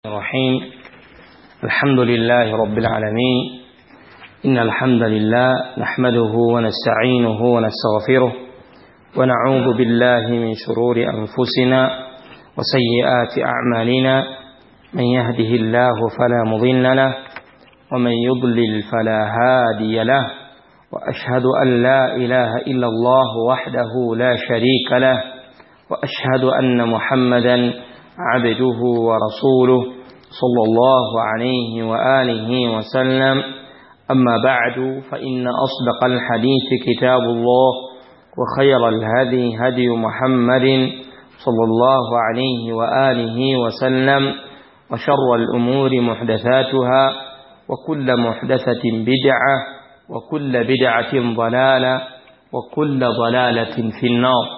الرحيم الحمد لله رب العالمين إن الحمد لله نحمده ونستعينه ونستغفره ونعوذ بالله من شرور أنفسنا وسيئات أعمالنا من يهده الله فلا مضل له ومن يضلل فلا هادي له وأشهد أن لا إله إلا الله وحده لا شريك له وأشهد أن محمدا عبده ورسوله صلى الله عليه وآله وسلم أما بعد فإن أصدق الحديث كتاب الله وخير الهدي هدي محمد صلى الله عليه وآله وسلم وشر الأمور محدثاتها وكل محدثة بدعة وكل بدعة ضلالة وكل ضلالة في النار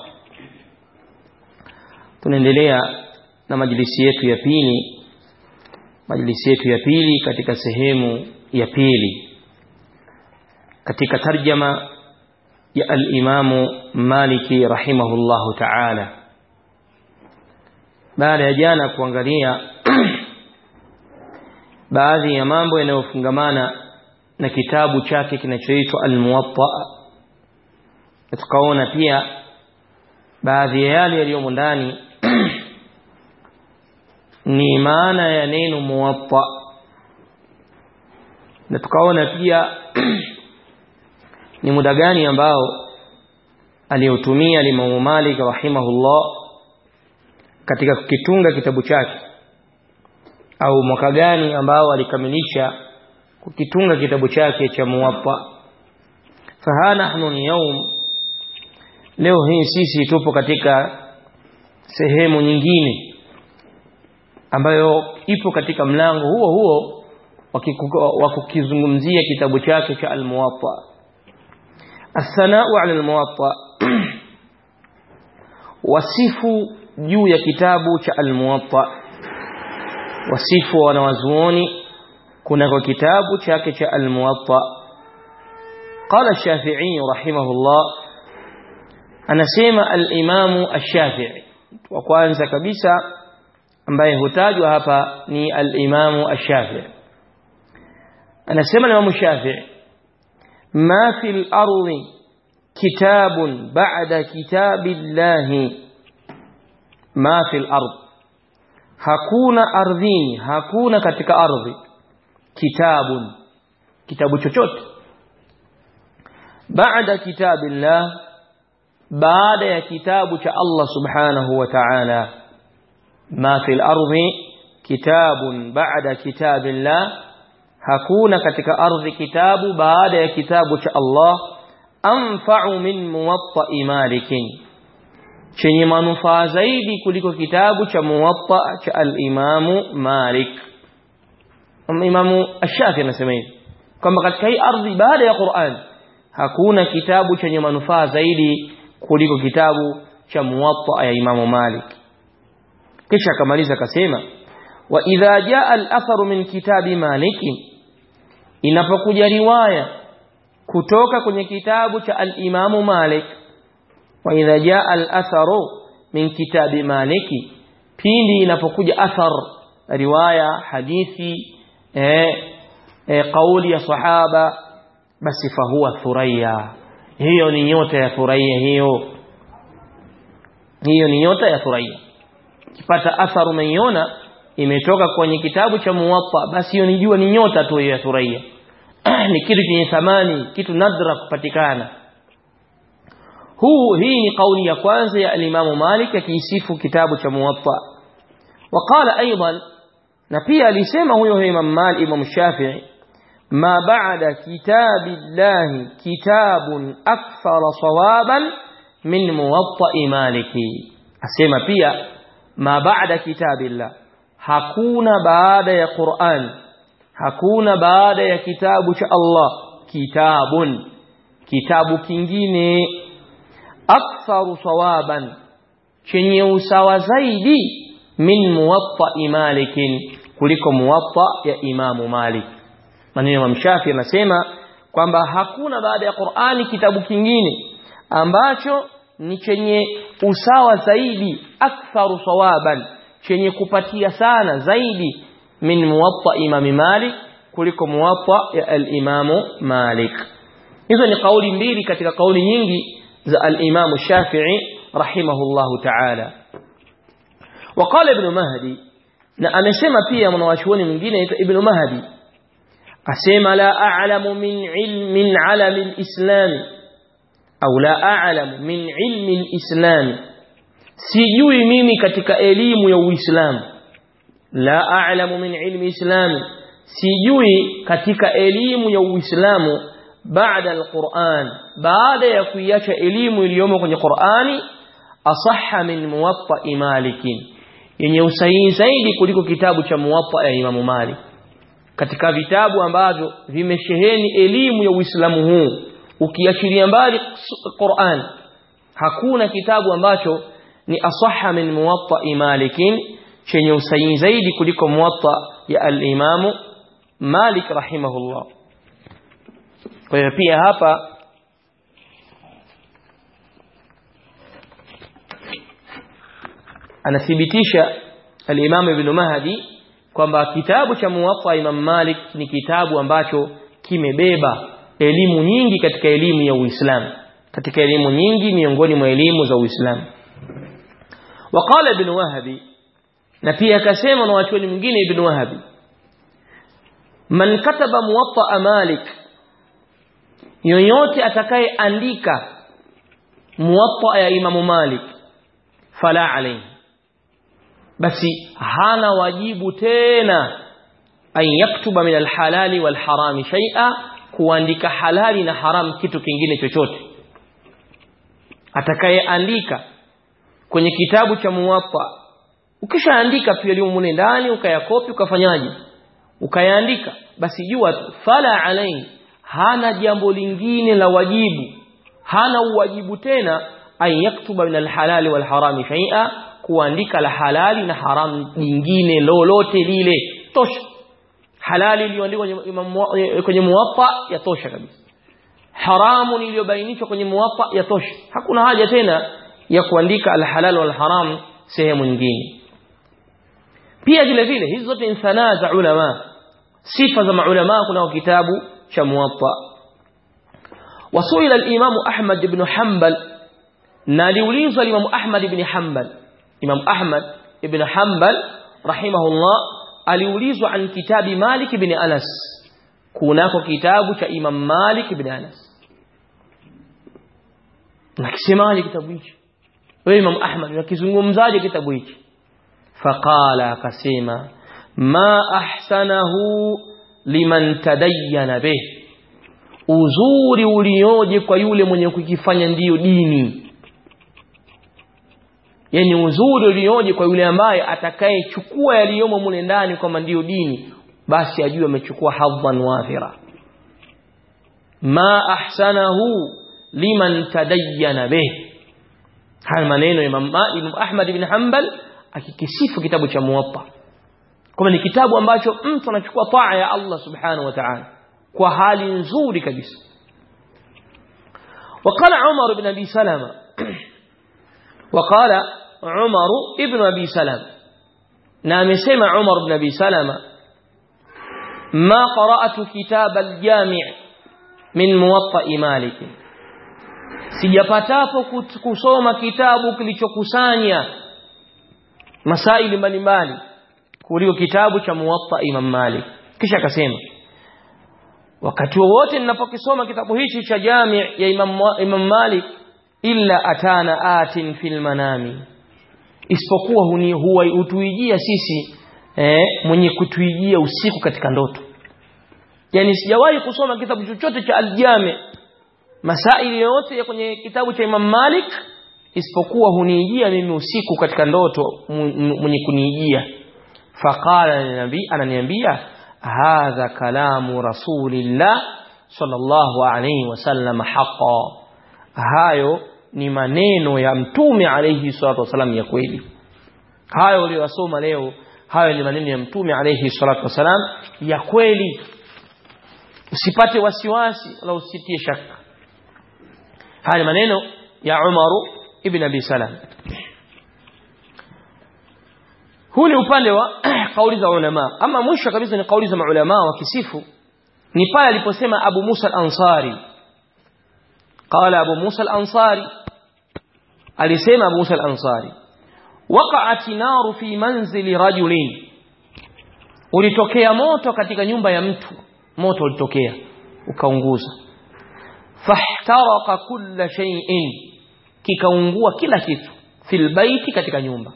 tunaendelea na majlisi yetu ya pili majlisi yetu ya pili katika sehemu ya pili katika tarjama ya al-Imamu Maliki rahimahullahu ta'ala baada ya jana kuangalia baadhi ya mambo yanayofungamana na kitabu chake kinachoitwa Al-Muwatta tukaona pia baadhi ya yale yaliyomo ndani ni maana ya neno muwatta na tukaona pia ni muda gani ambao aliyotumia Imam Malik rahimahullah katika kukitunga kitabu chake au mwaka gani ambao alikamilisha kukitunga kitabu chake cha muwatta faha nahnu yawm leo hii sisi tupo katika sehemu nyingine ambayo ipo katika mlango huo huo wa kukizungumzia kitabu chake cha al-Muwatta as-sana'u 'ala al-Muwatta wasifu juu ya kitabu cha al-Muwatta wasifu wanawazuoni kuna kwa kitabu chake cha al-Muwatta qala ash-Shafi'i rahimahullah anasema al-Imam ash-Shafi'i wa kwanza kabisa ambaye hutajwa hapa ni al-Imam ash-Shafi'i anasema Imam Shafi'i ma fi al-ardi kitabun ba'da kitabillahi ma fi al-ard hakuna ardhini hakuna katika ardhi kitabun kitabu chochote baada kitabillah baada ya kitabu cha Allah subhanahu wa ta'ala ma fil ardi kitabun ba'da kitabillah hakuna katika ardhi kitabu baada ya kitabu cha Allah anfa'u min muwatta'i malikin chenye manufaa zaidi kuliko kitabu cha muwatta cha al-imamu Malik Imamu Ash-Shafi anasema hivi kwamba katika hii ardhi baada ya Qur'an hakuna kitabu chenye manufaa zaidi kuliko kitabu cha muwatta ya Imamu Malik kisha akamaliza akasema wa idha jaa al-atharu min kitabi Malik inapokuja riwaya kutoka kwenye kitabu cha al-Imamu Malik wa idha jaa al-atharu min kitabi Malik pindi inapokuja athar riwaya hadithi eh, eh kauli ya sahaba basi fahuwa thuraya hiyo ni nyota ya thuraya hiyo hiyo ni nyota ya thuraya kipata atharu umeiona imetoka kwenye kitabu cha muwatta basi hiyo ni jua ni nyota tu ya thuraya ni kitu chenye thamani kitu nadra kupatikana huu hii ni kauli ya kwanza ya alimamu Malik akiisifu kitabu cha muwatta وقال ايضا na pia alisema huyo Imam Malik Imam Shafi'i ما بعد كتاب الله كتاب أكثر صوابا من موطأ مالك أسمى pia ما بعد كتاب الله hakuna baada ya Qur'an hakuna baada ya kitabu cha Allah kitabun kitabu kingine aktharu sawaban chenye usawa zaidi min muwatta malikin kuliko muwatta ya imamu Malik maneno ya Mshafi anasema kwamba hakuna baada ya Qur'ani kitabu kingine ambacho ni chenye usawa zaidi aktharu sawaban chenye kupatia sana zaidi min muwatta imam Malik kuliko muwatta ya al-Imam Malik hizo ni kauli mbili katika kauli nyingi za al-Imam Shafi'i rahimahullahu ta'ala وقال ابن مهدي na amesema pia mwanachuoni mwingine anaitwa Ibn Mahdi asema la a'lamu min ilmin alami al-islam au la a'lamu min ilmi al-islam sijui mimi katika elimu ya Uislamu la a'lamu min ilmi islam sijui katika elimu ya Uislamu baada al-Qur'an baada ya kuiacha elimu iliyomo kwenye Qur'ani asahha min muwatta malikin yenye usahihi zaidi kuliko kitabu cha muwatta ya Imam Malik katika vitabu ambavyo vimesheheni elimu ya Uislamu huu ukiachilia mbali Qur'an hakuna kitabu ambacho ni asahha min muwatta malikin chenye usahihi zaidi kuliko muwatta ya al-Imam Malik rahimahullah kwa hiyo pia hapa anathibitisha al-Imam Ibn Mahdi kwamba kitabu cha Muwatta Imam Malik ni kitabu ambacho kimebeba elimu nyingi katika elimu ya Uislamu katika elimu nyingi miongoni mwa elimu za Uislamu waqala Ibn Wahbi na pia akasema na wachuoni mwingine Ibn Wahbi man kataba Muwatta Malik yoyote atakayeandika Muwatta ya Imam Malik fala alayhi basi hana wajibu tena an yaktuba min alhalali walharami shay'a kuandika halali na haram kitu kingine chochote atakayeandika kwenye kitabu cha muwatta ukishaandika pia limo mune ndani ukayakopi ukafanyaje ukayaandika basi jua tu fala alayhi hana jambo lingine la wajibu hana uwajibu tena an yaktuba min alhalali walharami shay'a kuandika la halali na haramu jingine lolote lile tosha halali iliyoandikwa kwenye muwatta yatosha kabisa haramu iliyobainishwa kwenye muwatta yatosha hakuna haja tena ya kuandika alhalal wal haram sehemu nyingine pia vile vile hizi zote ni sanaa za ulama sifa za maulama kuna kitabu cha muwatta wasuila al-imam Ahmad ibn Hanbal na aliulizwa Imam Ahmad ibn Hanbal Imam Ahmad ibn Hanbal rahimahullah aliulizwa an kitabi Malik ibn Anas kunako kitabu cha Imam Malik ibn Anas nakisemaje kitabu hichi wewe Imam Ahmad unakizungumzaje kitabu hichi faqala akasema ma ahsanahu liman tadayyana bih uzuri ulioje kwa yule mwenye kukifanya ndiyo dini yani uzuri ulioje kwa yule ambaye atakayechukua yaliyomo mule ndani kwamba ndiyo dini basi ajue amechukua hadhan wafira ma ahsanahu liman tadayyana bih haya maneno ya Imam Ahmad ibn Hanbal akikisifu kitabu cha Muwatta kwamba ni kitabu ambacho mtu anachukua taa ya Allah subhanahu wa ta'ala kwa hali nzuri kabisa وقال عمر بن ابي سلمة وقال عمر ابن ابي سلمة نعم سمع عمر بن ابي سلمة ما قرأت كتاب الجامع من موطأ مالك sijapatapo kusoma kitabu kilichokusanya masaili mbalimbali kuliko kitabu cha muwatta Imam Malik kisha akasema wakati wowote ninapokisoma kitabu hichi cha jami ya Imam, Imam Malik illa atana atin fil manami isipokuwa huni huwa utuijia sisi eh, mwenye kutuijia usiku katika ndoto yani sijawahi kusoma kitabu chochote cha aljami masaili yote ya kwenye kitabu cha Imam Malik isipokuwa huniijia mimi usiku katika ndoto mwenye kuniijia faqala nabii ananiambia hadha kalamu rasulillah sallallahu alayhi wasallam haqa hayo ni maneno ya mtume alayhi salatu wasallam ya kweli hayo uliyosoma leo hayo ni maneno ya mtume alayhi salatu wasallam ya kweli usipate wasiwasi wala usitie shaka haya maneno ya Umar ibn Abi Salam huu ni upande wa kauli za ulama ama mwisho kabisa ni kauli za maulama wa kisifu ni pale aliposema Abu Musa al-Ansari qala Abu Musa al-Ansari alisema Abu Musa al-Ansari waqa'at naru fi manzili rajulin ulitokea moto katika nyumba ya mtu moto ulitokea ukaunguza fahtaraka kulla shay'in kikaungua kila kitu fil baiti katika nyumba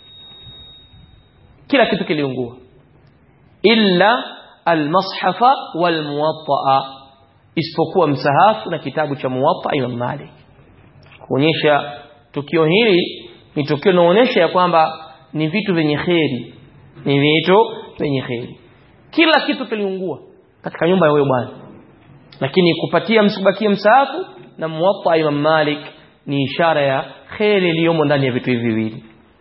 kila kitu kiliungua illa almashafa walmuwatta isipokuwa msahafu na kitabu cha muwatta Imam Malik kuonyesha tukio hili ni tukio linaonyesha ya kwamba ni vitu vyenye kheri ni vitu vyenye kheri kila kitu kiliungua katika nyumba ya huyo bwana lakini kupatia msibakie msahafu na muwatta Imam Malik ni ishara ya kheri iliyomo ndani ya vitu hivi viwili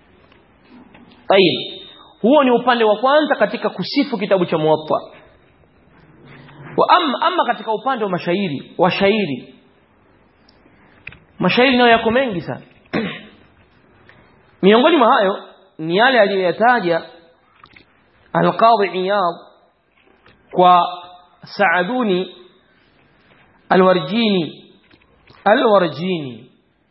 tayib huo ni upande wa kwanza katika kusifu kitabu cha muwatta wa amma, amma katika upande wa mashairi wa shairi mashairi nayo yako mengi sana miongoni mwa hayo ni yale aliyoyataja alqadhi iyad kwa saaduni alwarjini alwarjini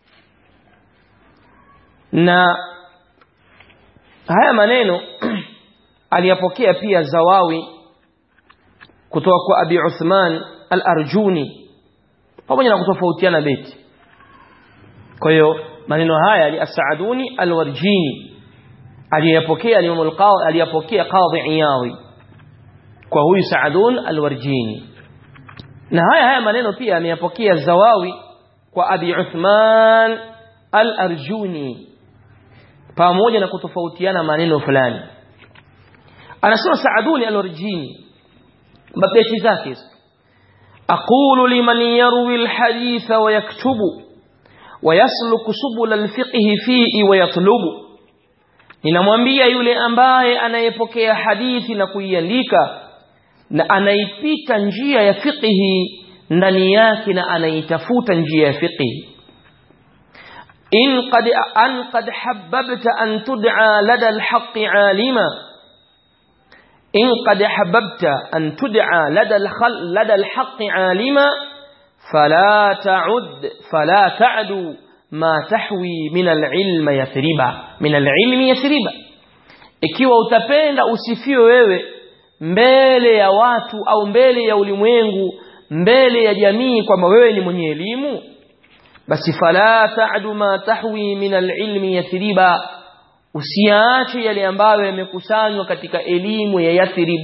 na haya maneno aliyapokea pia zawawi kutoka kwa abi uthman al-arjuni pamoja na kutofautiana beti kwa hiyo maneno haya ali asaaduni alwarjini aliyapokea al-imam al-qadhi aliyapokea qadhi iyadhi kwa huyu saadun alwarjini na haya haya maneno pia ameyapokea zawawi kwa abi uthman al-arjuni pamoja na kutofautiana maneno fulani anasema saaduni al-warjini mabeti zake aqulu liman yarwi al-hadith wa yaktubu wa yasluku subul al-fiqh fihi wa yatlubu ninamwambia yule ambaye anayepokea hadithi na kuiandika na anaipita njia ya fiqhi ndani yake na anaitafuta njia ya fiqhi إن قد أن قد حببت أن تدعى لدى الحق عالما إن قد حببت أن تدعى لدى الخل لدى الحق عالما فلا تعد فلا تعد ما تحوي من العلم يثربا من العلم يثربا ikiwa utapenda usifiwe wewe mbele ya watu au mbele ya ulimwengu mbele ya jamii kwamba wewe ni mwenye elimu basi fala ta'du ma tahwi min al-ilmi yathriba usiache yale ambayo yamekusanywa katika elimu ya Yathrib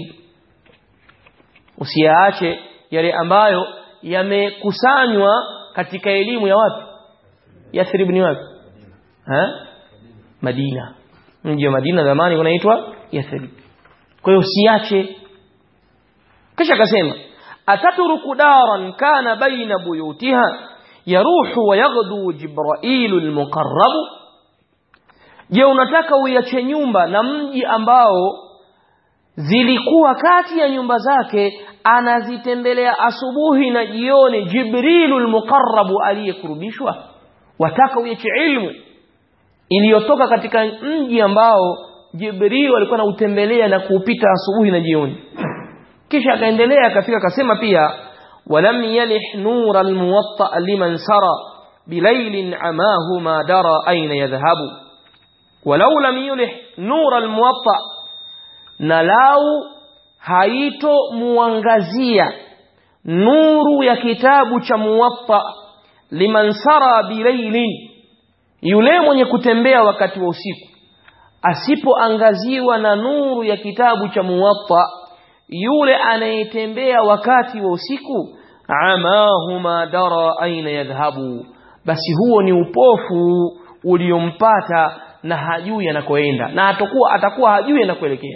usiache yale ambayo yamekusanywa katika elimu ya wapi Yathrib ni wapi ha Madina mji wa Madina zamani unaitwa Yathrib kwa hiyo usiache kisha akasema ataturuku daran kana baina buyutiha yaruhu wa yaghdu jibrailu almuqarrab je unataka uiache nyumba na mji ambao zilikuwa kati ya nyumba zake anazitembelea asubuhi na jioni jibrilu almuqarrab aliyekurubishwa wataka uiache ilmu iliyotoka katika mji ambao jibril alikuwa anautembelea na kuupita asubuhi na jioni kisha akaendelea akafika akasema pia ولم يلح نور الموطأ لمن سرى بليل عماه ما درى أين يذهب ولو لم يلح نور الموطأ نلاو haito muangazia nuru ya kitabu cha muwatta liman sara bilailin yule mwenye kutembea wakati wa usiku asipoangaziwa na nuru ya kitabu cha muwatta yule anayetembea wakati wa usiku amahu ma dara aina yadhhabu basi huo ni upofu uliompata na hajui anakoenda na atakuwa atakuwa hajui anakoelekea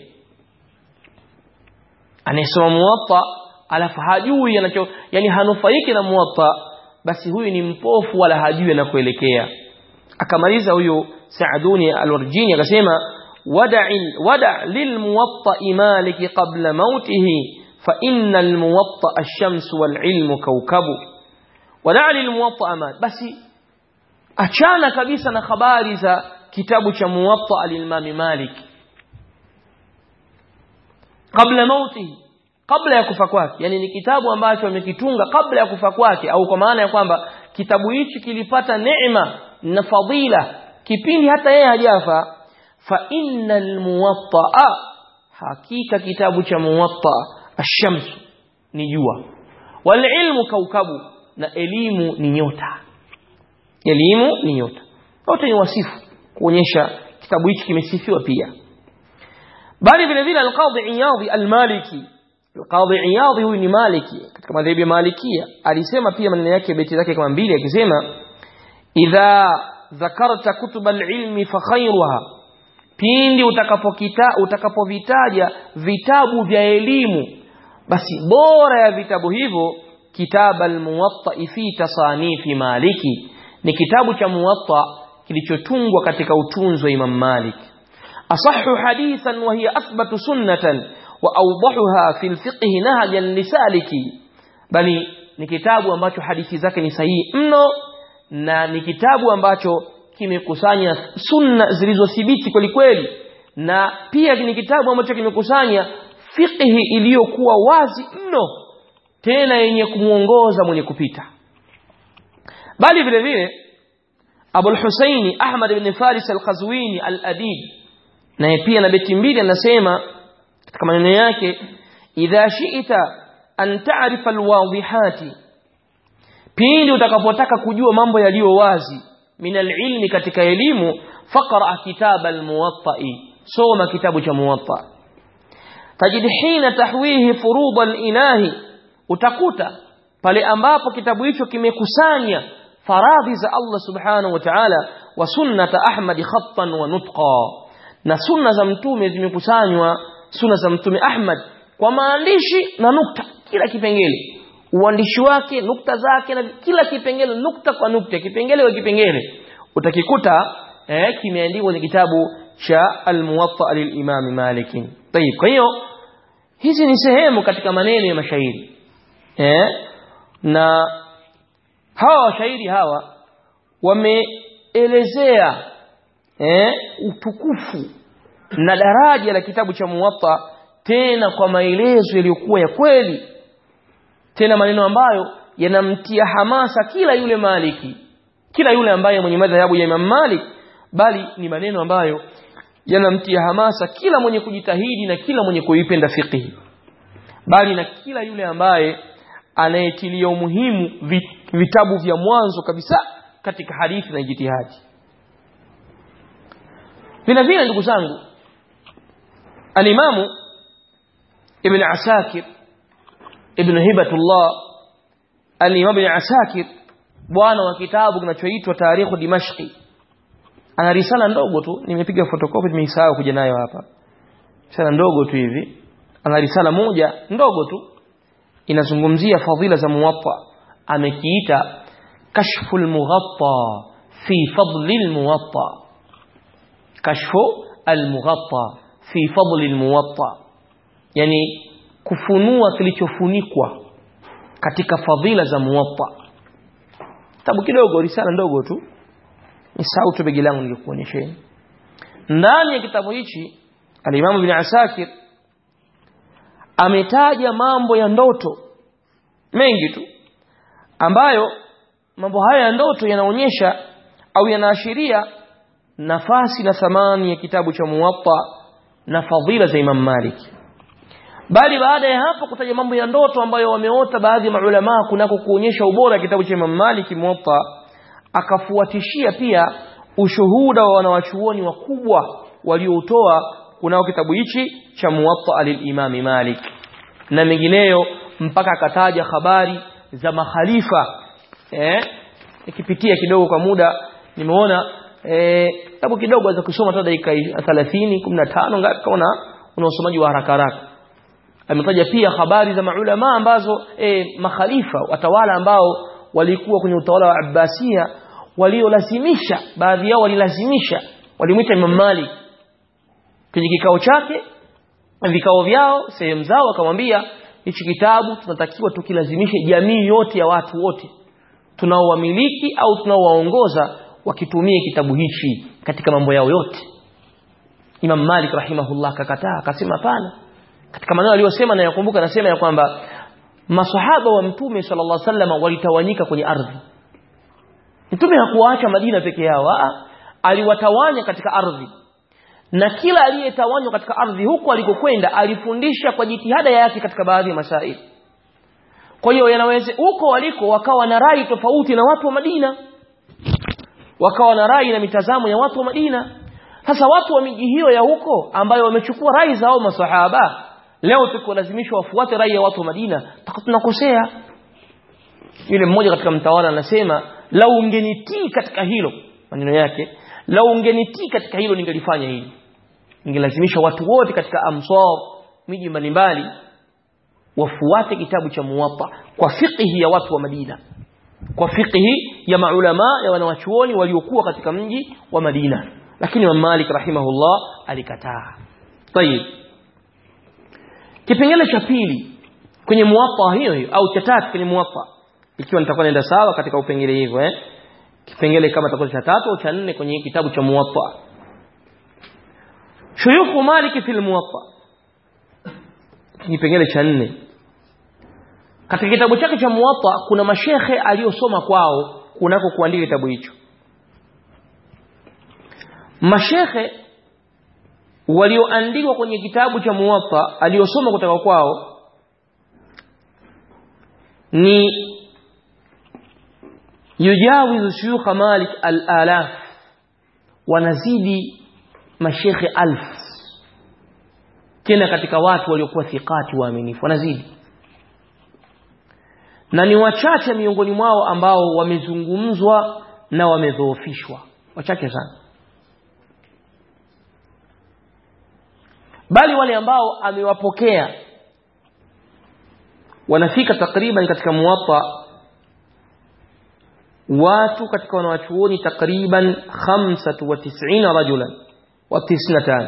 anayesoma muwatta alafu hajui anacho yani hanufaiki na muwatta basi huyu ni mpofu wala hajui anakoelekea akamaliza huyo Saaduni al-Warjini akasema ودع ودع للموطأ مالك قبل موته فإن الموطأ الشمس والعلم كوكب ودع للموطأ مالك بس achana kabisa na habari za kitabu cha muwatta al-Imam Malik kabla mautihi kabla ya kufa kwake yani ni kitabu ambacho amekitunga kabla ya kufa kwake au kwa maana ya kwamba kitabu hichi kilipata neema na fadila kipindi hata yeye hajafa fa innal muwatta hakika kitabu cha muwatta ash-shams ni jua wal ilmu kaukabu na elimu ni nyota elimu ni nyota wote ni wasifu kuonyesha kitabu hichi kimesifiwa pia bali vile vile al-qadhi iyadhi al-maliki al-qadhi iyadhi huyu ni maliki katika madhehebu ya malikia alisema pia maneno yake beti zake kama mbili akisema idha dhakarta kutub al-ilmi fa khayruha pindi utakapokita utakapovitaja vitabu vya elimu basi bora ya vitabu hivyo kitab al-muwatta fi tasanifi maliki ni kitabu cha muwatta kilichotungwa katika utunzi wa Imam Malik asahhu hadithan wa hiya athbatu sunnatan wa awdahuha fi al-fiqh nahjan lisaliki bali ni kitabu ambacho hadithi zake ni sahihi mno na ni kitabu ambacho kimekusanya sunna zilizothibiti kweli kweli na pia ni kitabu ambacho kimekusanya fiqhi iliyokuwa wazi mno tena yenye kumuongoza mwenye kupita bali vile vile Abu al-Husaini Ahmad ibn Faris al-Qazwini al-Adib naye pia na beti mbili anasema katika maneno yake idha shi'ta an ta'rifa al-wadihati pindi utakapotaka kujua mambo yaliyo wazi min al-ilmi katika elimu faqra kitab al-muwatta'i soma kitabu cha muwatta tajid hina tahwihi furud al-ilahi utakuta pale ambapo kitabu hicho kimekusanya faradhi za Allah subhanahu wa ta'ala wa sunnata Ahmad khattan wa nutqa na sunna za mtume zimekusanywa sunna za mtume Ahmad kwa maandishi na nukta kila kipengele uandishi wake nukta zake na kila kipengele nukta kwa nukta kipengele kwa kipengele utakikuta eh, kimeandikwa kwenye kitabu cha al-Muwatta lil-Imam Malik. Tayib. Kwa hiyo hizi ni sehemu katika maneno ya mashairi. Eh? Na hawa washairi hawa wameelezea eh, utukufu na daraja la kitabu cha Muwatta tena kwa maelezo yaliyokuwa ya kweli tena maneno ambayo yanamtia hamasa kila yule maliki kila yule ambaye mwenye madhahabu ya Imam Malik bali ni maneno ambayo yanamtia hamasa kila mwenye kujitahidi na kila mwenye kuipenda fiqh bali na kila yule ambaye anayetilia umuhimu vitabu vya mwanzo kabisa katika hadithi na jitihadi vile vile ndugu zangu alimamu ibn asakir ibn hibatullah al-imam ibn asakir bwana wa kitabu kinachoitwa tarikhu dimashqi ana risala ndogo tu nimepiga photocopy nimeisahau kuja nayo hapa risala ndogo tu hivi ana risala moja ndogo tu inazungumzia fadhila za muwatta amekiita kashfu al-mughatta fi fadli al-muwatta kashfu al-mughatta fi fadli al-muwatta yani kufunua kilichofunikwa katika fadhila za muwatta kitabu kidogo risala ndogo tu ni sauti begi langu nilikuonyesheni ndani ya kitabu hichi al-Imam Ibn Asakir ametaja mambo ya ndoto mengi tu ambayo mambo haya ya ndoto yanaonyesha au yanaashiria nafasi na thamani ya kitabu cha Muwatta na fadhila za Imam Malik bali baada ya hapo kutaja mambo ya ndoto ambayo wameota baadhi ya maulama kunako kuonyesha ubora kitabu cha Imam Malik Muwatta akafuatishia pia ushuhuda wa wanawachuoni wakubwa walioutoa kunao kitabu hichi cha Muwatta al-Imam Malik na mengineyo mpaka akataja habari za makhalifa eh nikipitia kidogo kwa muda nimeona eh kitabu kidogo za kusoma hata dakika 30 15 ngapi kaona una usomaji wa haraka haraka ametaja pia habari za maulama ambazo e, makhalifa watawala ambao walikuwa kwenye utawala wa Abbasia waliolazimisha baadhi yao walilazimisha walimwita Imam Malik kwenye kikao chake vikao vyao sehemu zao akamwambia hichi kitabu tunatakiwa tukilazimishe jamii yote ya watu wote tunaowamiliki au tunaowaongoza wakitumie kitabu hichi katika mambo yao yote Imam Malik rahimahullah akakataa akasema hapana katika maneno aliyosema na yakumbuka anasema ya kwamba masahaba wa mtume sallallahu alaihi wasallam walitawanyika kwenye ardhi mtume hakuwaacha Madina peke yao a aliwatawanya katika ardhi na kila aliyetawanywa katika ardhi huko alikokwenda alifundisha kwa jitihada yake katika baadhi ya masaili kwa hiyo yanaweza huko waliko wakawa na rai tofauti na watu wa Madina wakawa na rai na mitazamo ya watu wa Madina sasa watu wa miji hiyo ya huko ambayo wamechukua rai za hao masahaba leo tuko lazimishwa wafuate rai ya watu wa Madina tunakosea yule mmoja katika mtawala anasema lau ungenitii katika hilo maneno yake lau ungenitii katika hilo ningelifanya hili ningelazimisha watu wote katika amsar miji mbalimbali wafuate kitabu cha muwatta kwa fiqhi ya watu wa Madina kwa fiqhi ya maulama ya wanawachuoni waliokuwa katika mji wa Madina lakini Imam Malik rahimahullah alikataa tayib kipengele cha pili kwenye muwatta hiyo hiyo au cha tatu kwenye muwatta ikiwa nitakuwa naenda sawa katika upengele hivyo eh kipengele kama takuwa cha tatu au cha nne kwenye kitabu cha muwatta shuyukhu Malik fil muwatta kipengele cha nne katika kitabu chake cha muwatta kuna mashekhe aliyosoma kwao kunako kuandika kitabu hicho mashekhe walioandikwa kwenye kitabu cha muwatta aliyosoma kutoka kwao ni yujawizu shuyukh malik al-alaf wanazidi mashekhe alf tena katika watu waliokuwa thiqati waaminifu wanazidi na ni wachache miongoni mwao ambao wamezungumzwa na wamedhoofishwa wachache sana bali wale ambao amewapokea wanafika takriban katika muwatta watu katika wanawachuoni takriban 95 rajulan wa 95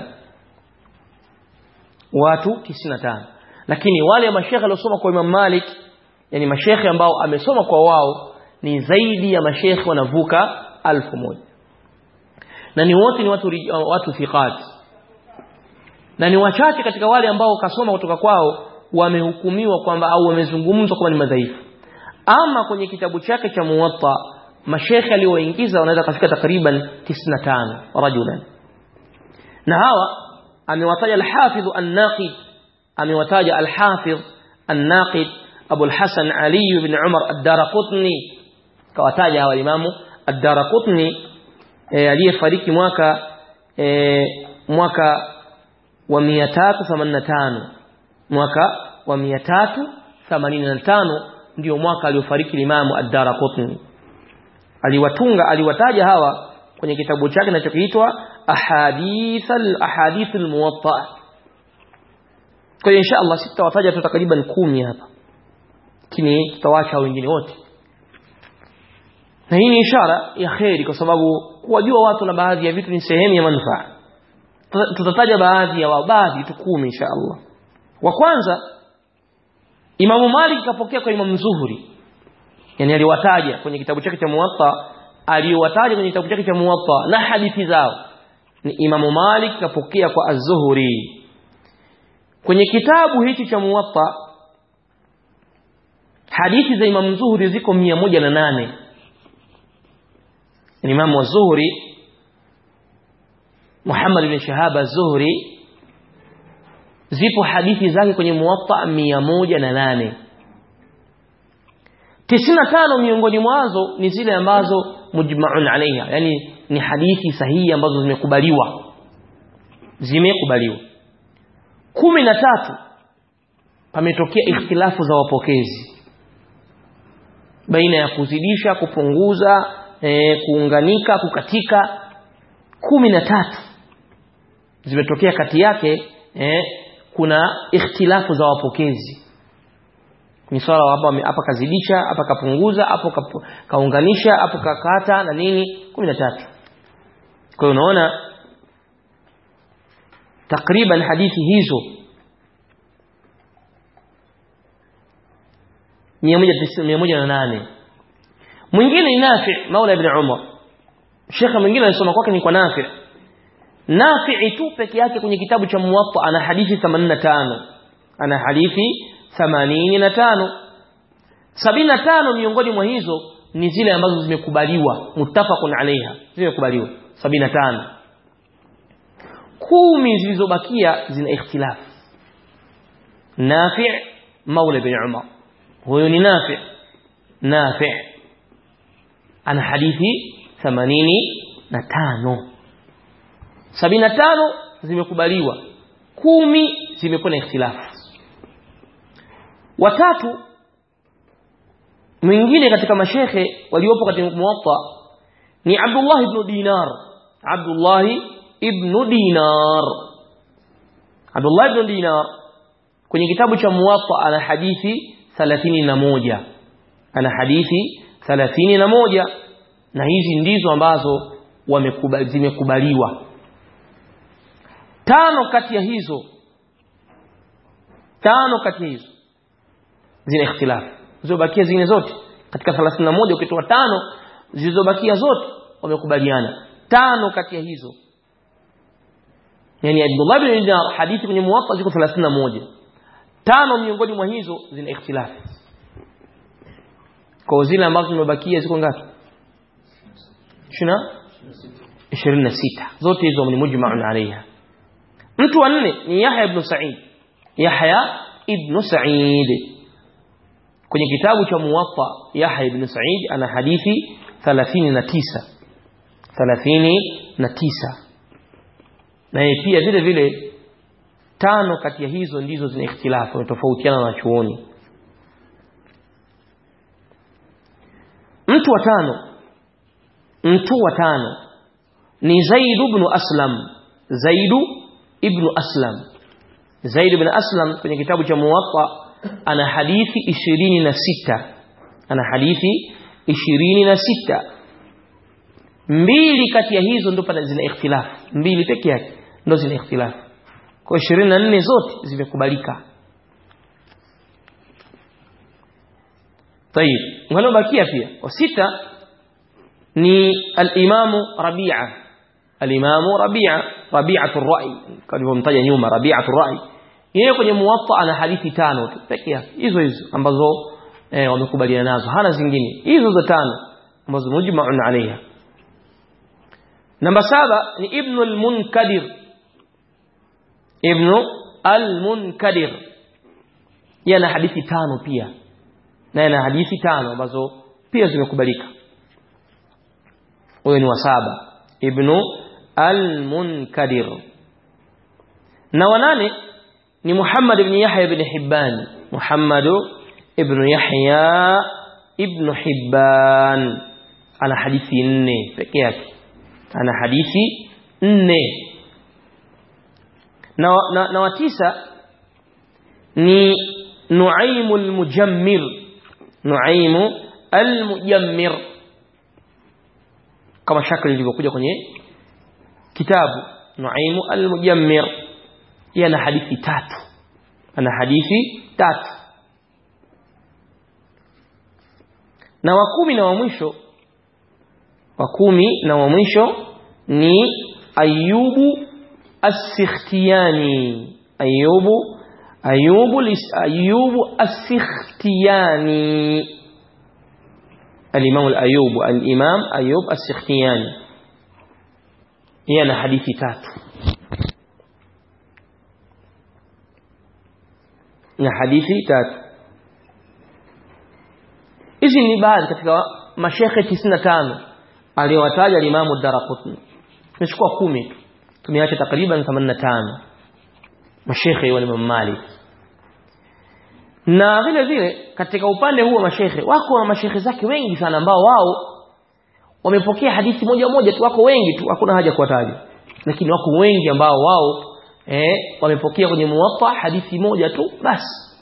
watu 95 lakini wale mashekhe waliosoma kwa Imam Malik yani mashekhe ambao amesoma kwa wao ni zaidi ya mashekhe wanavuka alfu moja na ni wote ni watu watu thiqat na ni wachache katika wale ambao kasoma kutoka kwao wamehukumiwa kwamba au wamezungumzwa kwamba ni madhaifu ama kwenye kitabu chake cha muwatta mashekhe alioingiza wanaweza kufika takriban 95 rajulan na hawa amewataja al-Hafidh an-Naqid amewataja al-Hafidh an-Naqid Abu al-Hasan Ali ibn Umar ad-Darqutni kawataja hawa imamu ad-Darqutni e, aliyefariki mwaka e, mwaka wa 385 mwaka wa 385 ndio mwaka aliofariki Imamu ad-Darqutni aliwatunga aliwataja hawa kwenye kitabu chake kinachoitwa ahadith al-ahadith al-muwatta kwa hiyo insha Allah sitawataja tu takriban kumi hapa lakini tutawacha wengine wote na hii ni ishara ya kheri kwa sababu kuwajua watu na baadhi ya vitu ni sehemu ya manufaa tutataja baadhi ya baadhi tu kumi insha Allah wa kwanza Imamu Malik kapokea kwa Imam Zuhri yani aliwataja kwenye kitabu chake cha Muwatta aliwataja kwenye kitabu chake cha Muwatta na hadithi zao ni Imamu Malik kapokea kwa Az-Zuhri kwenye kitabu hichi cha Muwatta hadithi za Imam Zuhri ziko 108 Imam Az-Zuhri Muhammad ibn Shahab Az-Zuhri zipo hadithi zake kwenye Muwatta 108 95 miongoni mwazo ni zile ambazo mujma'un alaiha yani ni hadithi sahihi ambazo zimekubaliwa zimekubaliwa kumi na tatu pametokea ikhtilafu za wapokezi baina ya kuzidisha kupunguza e, kuunganika kukatika kumi na tatu zimetokea kati yake e, kuna ikhtilafu za wapokezi ni swala hapa hapa kazidisha hapa kapunguza hapo kaunganisha hapo kakata na nini 13 kwa hiyo unaona takriban hadithi hizo 108 mwingine ni Nafi Maula ibn Umar Sheikh mwingine alisoma kwake ni kwa Nafi Nafi tu peke yake kwenye kitabu cha Muwatta ana hadithi 85 ana hadithi 85 75 miongoni mwa hizo ni zile ambazo zimekubaliwa muttafaqun alaiha zimekubaliwa 75 kumi zilizobakia zina ikhtilaf Nafi' Maula bin Umar huyo ni Nafi' Nafi' ana hadithi 85 75 zimekubaliwa kumi zimekuwa na ikhtilafu watatu mwingine katika mashekhe waliopo katika muwatta ni Abdullah ibn Dinar Abdullah ibn Dinar Abdullah ibn Dinar kwenye kitabu cha muwatta ana hadithi 31 ana hadithi 31 na hizi ndizo ambazo wamekubali zimekubaliwa tano kati ya hizo tano kati ya hizo zina ikhtilafu zilizobakia zingine zote katika 31 ukitoa tano zilizobakia zote wamekubaliana tano kati ya hizo yani Abdullah bin Dinar hadithi kwenye muwatta ziko 31 tano miongoni mwa hizo zina ikhtilafu kwa zile ambazo zimebakia ziko ngapi 20 26 zote hizo ni mujma'un alaiha mtu wa nne ni Yahya ibn Sa'id Yahya ibn Sa'id kwenye kitabu cha Muwatta Yahya ibn Sa'id ana hadithi 39 39 na yeye pia vile vile tano kati ya hizo ndizo zina ikhtilafu tofautiana na chuoni mtu wa tano mtu wa tano ni Zaid ibn Aslam Zaid ibn Aslam Zaid ibn Aslam kwenye kitabu cha Muwatta ana hadithi 26 ana hadithi 26 mbili kati ya hizo ndo pana zina ikhtilaf mbili peke yake ndo zina ikhtilaf kwa 24 zote zimekubalika طيب walobakia pia wa sita ni al-Imam Rabi'a al-Imam Rabi'a Rabi'atu ar-Ra'i kalivyomtaja nyuma Rabi'atu ar-Ra'i yeye kwenye muwatta ana hadithi tano tu peke yake hizo hizo ambazo eh, wamekubaliana nazo hana zingine hizo za tano ambazo mujma'un alaiha namba saba ni ibn al-munkadir ibn al-munkadir yana hadithi tano pia na yana hadithi tano ambazo pia zimekubalika huyo ni wa saba ibn al-munkadir na wanane ni Muhammad ibn Yahya ibn Hibban Muhammad ibn Yahya ibn Hibban ana hadithi nne peke yake ana hadithi nne na, na, na watisa ni Nuaim al-Mujammir Nuaim al-Mujammir kama shakli ilivyokuja kwenye kitabu Nuaim al-Mujammir yeye ana hadithi tatu ana hadithi tatu na wa kumi na wa mwisho wa kumi na wa mwisho ni Ayubu As-Sikhtiyani Ayubu Ayubu Ayubu As-Sikhtiyani الإمام الأيوب الإمام أيوب السختياني yana hadithi tatu na hadithi tatu hizi ni baadhi katika mashekhe 95 aliyowataja al-Imam ad-Darqutni tumechukua 10 tu tumeacha takriban 85 mashekhe wa Imam Malik na vile vile katika upande huu wa mashekhe wako na mashekhe zake wengi sana ambao wao wamepokea hadithi moja moja tu wako wengi tu hakuna haja kuwataja lakini wako wengi ambao wao eh wamepokea kwenye muwatta hadithi moja tu basi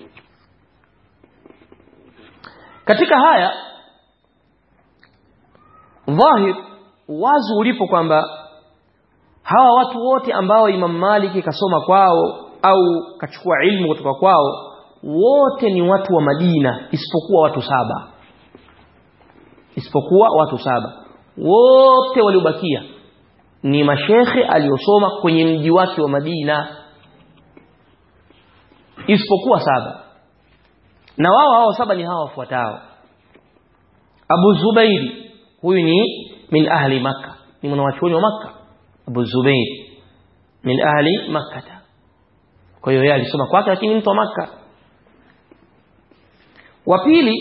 katika haya dhahir wazi ulipo kwamba hawa watu wote ambao Imam Malik kasoma kwao au kachukua ilmu kutoka kwao wote ni watu wa Madina isipokuwa watu saba isipokuwa watu saba wote waliobakia ni mashekhe aliyosoma kwenye mji wake wa Madina isipokuwa saba na wao hao saba ni hawa wafuatao Abu Zubairi huyu ni min ahli Makka ni mwanachuoni wa Makka Abu Zubair min ahli Makkah kwa hiyo yeye alisoma kwake lakini mtu wa Makka wa pili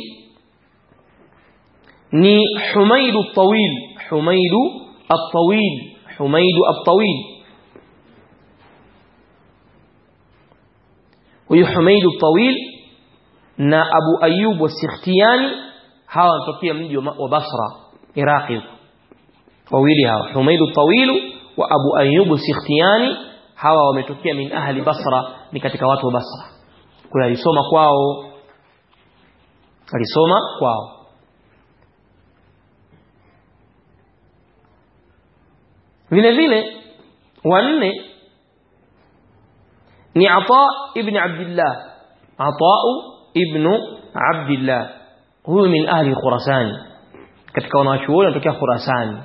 ni Humaydu at-Tawil Humaydu at-Tawil Humaydu at-Tawil huyu Humaydu at-Tawil na Abu Ayyub wa-Sikhtiyani hawa wanatokea mji wa Basra Iraqi wawili hawa Humaydu at-Tawil wa Abu Ayyub Sikhtiyani hawa wametokea min ahli Basra ni katika watu wa Basra kwa alisoma kwao alisoma kwao vile vile wanne ni Ata ibn Abdullah Ata ibn Abdullah huyu min ahli Khurasan katika wanachuoni wanatokea Khurasan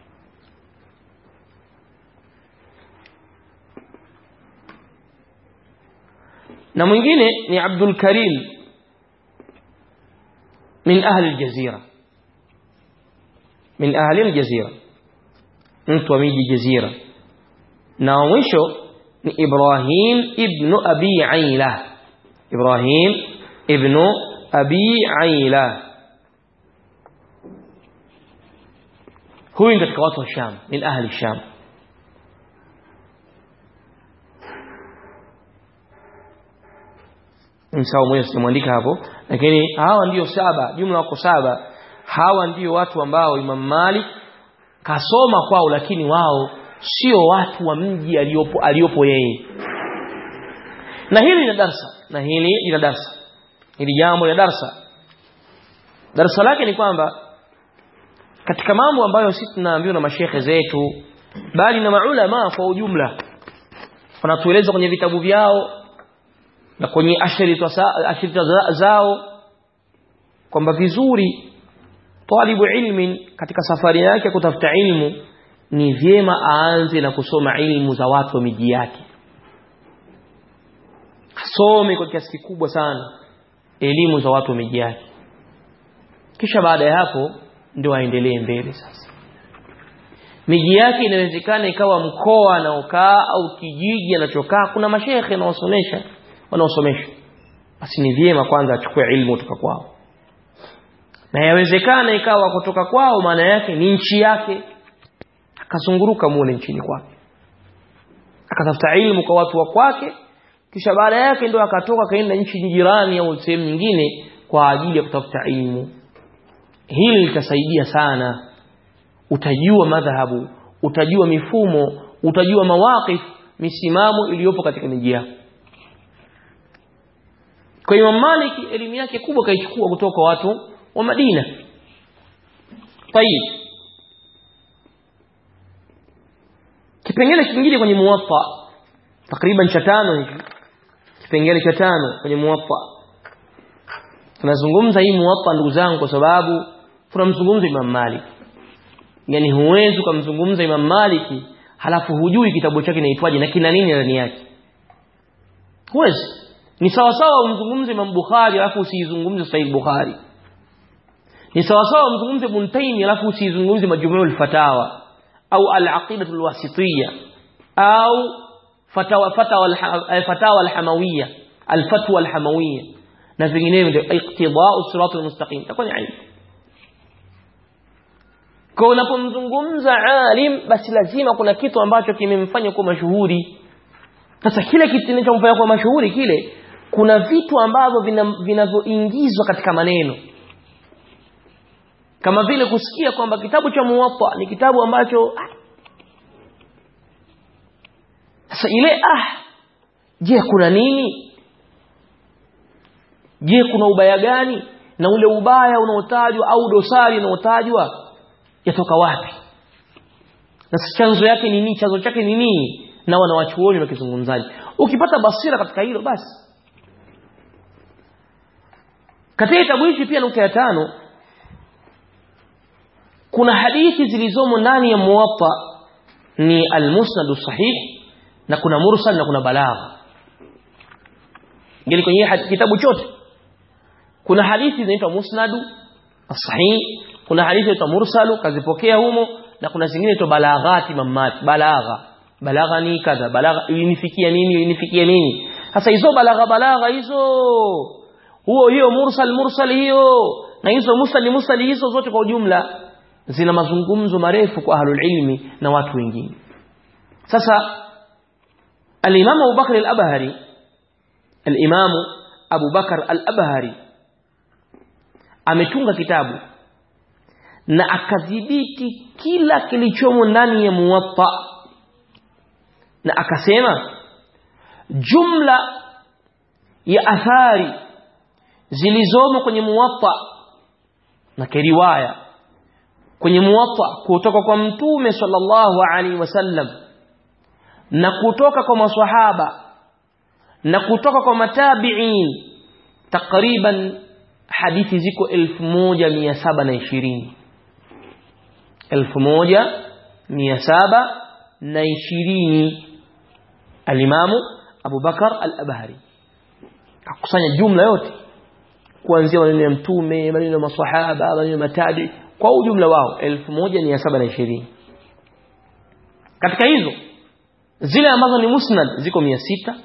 na mwingine ni Abdul Karim min ahli al-jazira min ahli al-jazira mtu wa miji jazira na wa mwisho ni Ibrahim ibn Abi Aila Ibrahim ibn Abi Aila huyu katika watu wa Sham min ahli Sham msawa mmoja simuandika hapo lakini hawa ndio saba jumla wako saba hawa ndio watu ambao Imam Malik kasoma kwao lakini wao sio watu wa mji aliyopo aliyopo yeye na hili lina darsa na hili lina darsa hili jambo la darsa darsa lake ni kwamba katika mambo ambayo sisi tunaambiwa na mashehe zetu bali na maulama kwa ujumla wanatueleza kwenye vitabu vyao na kwenye ashirita zao kwamba vizuri talibu ilmin katika safari yake kutafuta ilmu ni vyema aanze na kusoma ilmu za watu wa miji yake asome kwa kiasi kikubwa sana elimu za watu wa miji yake kisha baada ya hapo ndio aendelee mbele sasa miji yake inawezekana ikawa mkoa anaokaa au kijiji anachokaa kuna mashehe wanaosomesha wanaosomesha basi ni vyema kwanza achukue ilmu kutoka kwao na yawezekana ikawa kutoka kwao maana yake ni nchi yake akazunguruka muone nchini kwake akatafuta ilmu kwa watu wa kwake kisha baada yake ndio akatoka kaenda nchi jirani au sehemu nyingine kwa ajili ya kutafuta ilmu hili litasaidia sana utajua madhahabu utajua mifumo utajua mawaqif misimamo iliyopo katika miji yako kwa Imam Malik elimu yake kubwa kaichukua kutoka watu wa Madina tayib kipengele kingine kwenye muwatta takriban cha tano hiki kipengele cha tano kwenye muwatta tunazungumza hii muwatta ndugu zangu kwa sababu tunamzungumza Imam Malik yani huwezi kumzungumza Imam Malik halafu hujui kitabu chake kinaitwaje na kina nini ndani yake huwezi ni sawa sawa umzungumze Imam Bukhari alafu usizungumze Sahih Bukhari ni sawa sawa umzungumze Ibn Taymiyyah alafu usizungumze Majmu'ul Fatawa au al-Aqidah al-Wasitiyya au fatawa fatawa al-fatawa al-Hamawiyya al-fatwa al-Hamawiyya na vinginevyo ndio iqtida'u sirat al-mustaqim itakuwa ni aibu kwa unapomzungumza alim basi lazima kuna kitu ambacho kimemfanya kuwa mashuhuri sasa kile kitu kinachomfanya kuwa mashuhuri kile kuna vitu ambavyo vinavyoingizwa katika maneno kama vile kusikia kwamba kitabu cha muwatta ni kitabu ambacho sasa ile ah je kuna nini je kuna ubaya gani na ule ubaya unaotajwa au dosari unaotajwa yatoka wapi na chanzo yake ni nini chanzo chake ni nini na wanawachuoni wakizungumzaji ukipata basira katika hilo basi katika kitabu hichi pia nukta ya tano kuna hadithi zilizomo ndani ya muwatta ni almusnad sahih na kuna mursal na kuna balagha ngeli kwenye kitabu chote kuna hadithi zinaitwa musnadu as-sahih kuna hadithi zinaitwa mursalu kazipokea humo na kuna zingine zinaitwa balaghati mamati balagha balagha ni kadha balagha ilinifikia nini ilinifikia nini sasa hizo balagha balagha hizo huo hiyo mursal mursal hiyo na hizo musnad musnad hizo zote kwa ujumla zina mazungumzo marefu kwa ahlul ilmi na watu wengine sasa al-Imam Abu Bakr al-Abhari al-Imam Abu Bakr al-Abhari ametunga kitabu na akadhibiti kila kilichomo ndani ya Muwatta na akasema jumla ya athari zilizomo kwenye Muwatta na kiriwaya kwenye Muwatta kutoka kwa Mtume sallallahu alaihi wasallam na kutoka kwa maswahaba na kutoka kwa matabi'in takriban hadithi ziko 1720 1720 alimamu Abu Bakar al-Abhari akusanya jumla yote kuanzia maneno ya mtume maneno ya maswahaba maneno ya matabi kwa ujumla wao 1720 katika hizo zile ambazo ni musnad ziko 600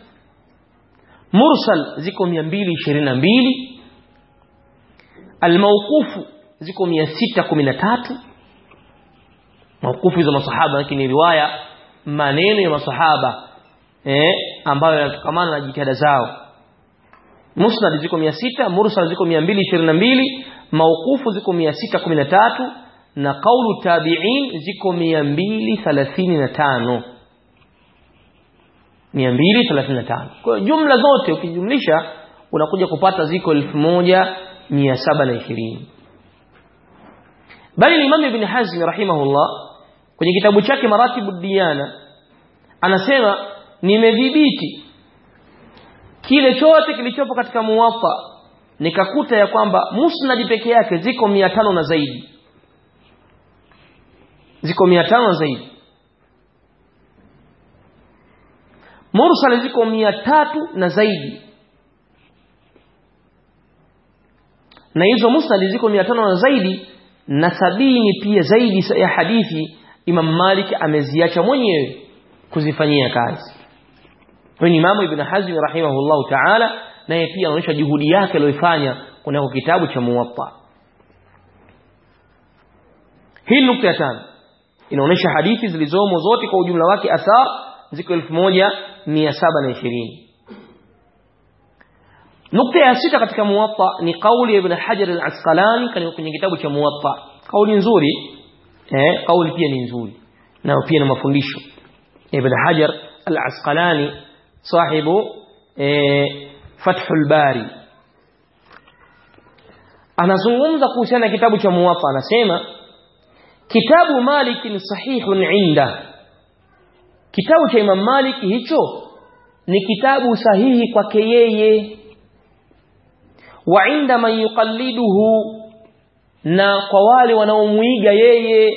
mursal ziko 222 almawqufu ziko 613 mawqufu hizo masahaba lakini riwaya maneno ya masahaba eh ambayo yanatokamana na jitihada zao musnad ziko 600 mursal ziko 222 mawqufu ziko 613 na qaulu tabi'in ziko 235 235 kwa jumla zote ukijumlisha unakuja kupata ziko 1720 bali Imam Ibn Hazm rahimahullah kwenye kitabu chake Maratibu Diyana anasema nimedhibiti kile chote kilichopo katika muwatta nikakuta ya kwamba musnad peke yake ziko 500 na zaidi ziko 500 na zaidi mursal ziko 300 na zaidi na hizo musnad ziko 500 na zaidi na sabini pia zaidi ya hadithi Imam Malik ameziacha mwenyewe kuzifanyia kazi kwa Imam Ibn Hazm rahimahullahu ta'ala naye pia anaonyesha juhudi yake aliyoifanya kunako kitabu cha Muwatta hii nukta ya tano inaonyesha hadithi zilizomo zote kwa ujumla wake athar ziko 1720 nukta ya sita katika Muwatta ni kauli ya Ibn Hajar al-Asqalani kwenye kitabu cha Muwatta kauli nzuri eh kauli pia ni nzuri na pia na mafundisho Ibn Hajar al-Asqalani sahibu eh Fathul Bari anazungumza kuhusiana na kitabu cha Muwatta anasema kitabu Malik ni sahihun inda kitabu cha Imam Malik hicho ni kitabu sahihi kwake yeye wa inda man yuqalliduhu na kwa wale wanaomuiga yeye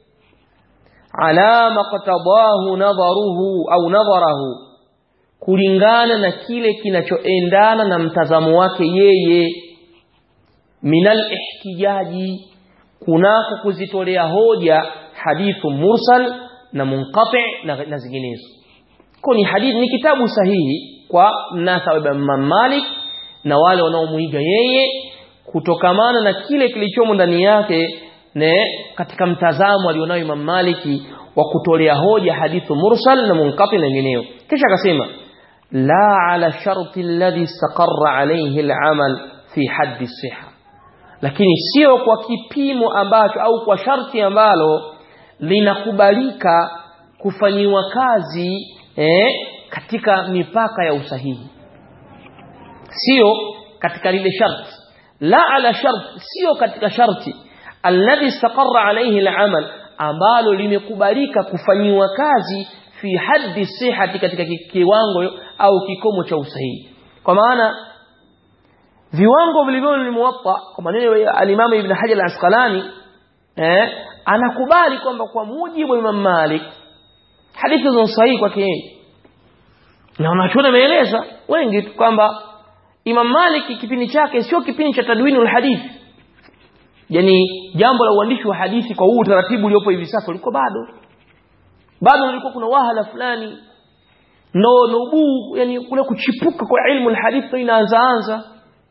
ala maqtadahu nadharuhu au nadharahu kulingana na kile kinachoendana na mtazamo wake yeye minal ihtijaji kunako kuzitolea hoja hadithu mursal na munqati na, na zinginezo kwa ni hadithi ni kitabu sahihi kwa mnasaba wa Imam Malik na wale wanaomuiga yeye kutokamana na kile kilichomo ndani yake ne katika mtazamo alionao Imam Maliki wa kutolea hoja hadithu mursal na munqati na nyingineyo kisha akasema la ala sharti alladhi istaqarra alayhi al'amal fi haddi siha lakini sio kwa kipimo ambacho au kwa sharti ambalo linakubalika kufanyiwa kazi eh, katika mipaka ya usahihi sio katika lile sharti la ala sharti sio katika sharti alladhi istaqarra alayhi al'amal ambalo limekubalika kufanyiwa kazi fi haddi sihati katika kiwango au kikomo cha usahihi kwa maana viwango vilivyo ni muwatta kwa maneno ya al-Imam Ibn Hajar al-Asqalani eh anakubali kwamba kwa mujibu wa Imam Malik hadithi hizo sahihi kwake yeye na wanachuona wameeleza wengi kwamba Imam Malik kipindi chake sio kipindi cha tadwinul hadith yani jambo la uandishi wa hadithi kwa huu utaratibu uliopo hivi sasa ulikuwa bado bado ulikuwa kuna wahala fulani no nubu yani kule kuchipuka kwa ilmu alhadith inaanza anza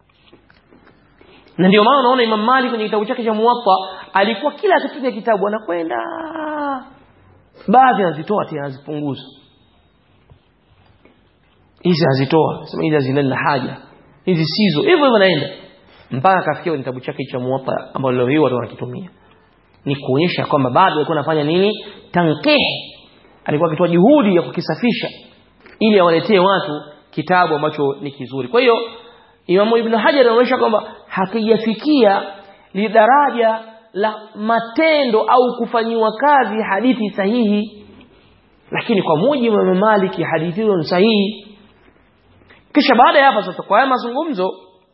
na ndio maana unaona Imam Malik kwenye kitabu chake cha Muwatta alikuwa kila akipiga kitabu anakwenda baadhi anazitoa tena anazipunguza hizi azitoa sema hizi hazina haja hizi sizo hivyo hivyo naenda mpaka akafikia kwenye kitabu chake cha Muwatta ambalo leo hii watu wanakitumia ni kuonyesha kwamba bado alikuwa anafanya nini tanqih alikuwa akitoa juhudi ya kukisafisha ili awaletee watu kitabu ambacho ni kizuri kwa hiyo Imam Ibn Hajar anaonyesha kwamba hakijafikia li daraja la matendo au kufanyiwa kazi hadithi sahihi lakini kwa mujibu wa Maliki hadithi hiyo ni sahihi kisha baada ya hapa sasa kwa haya mazungumzo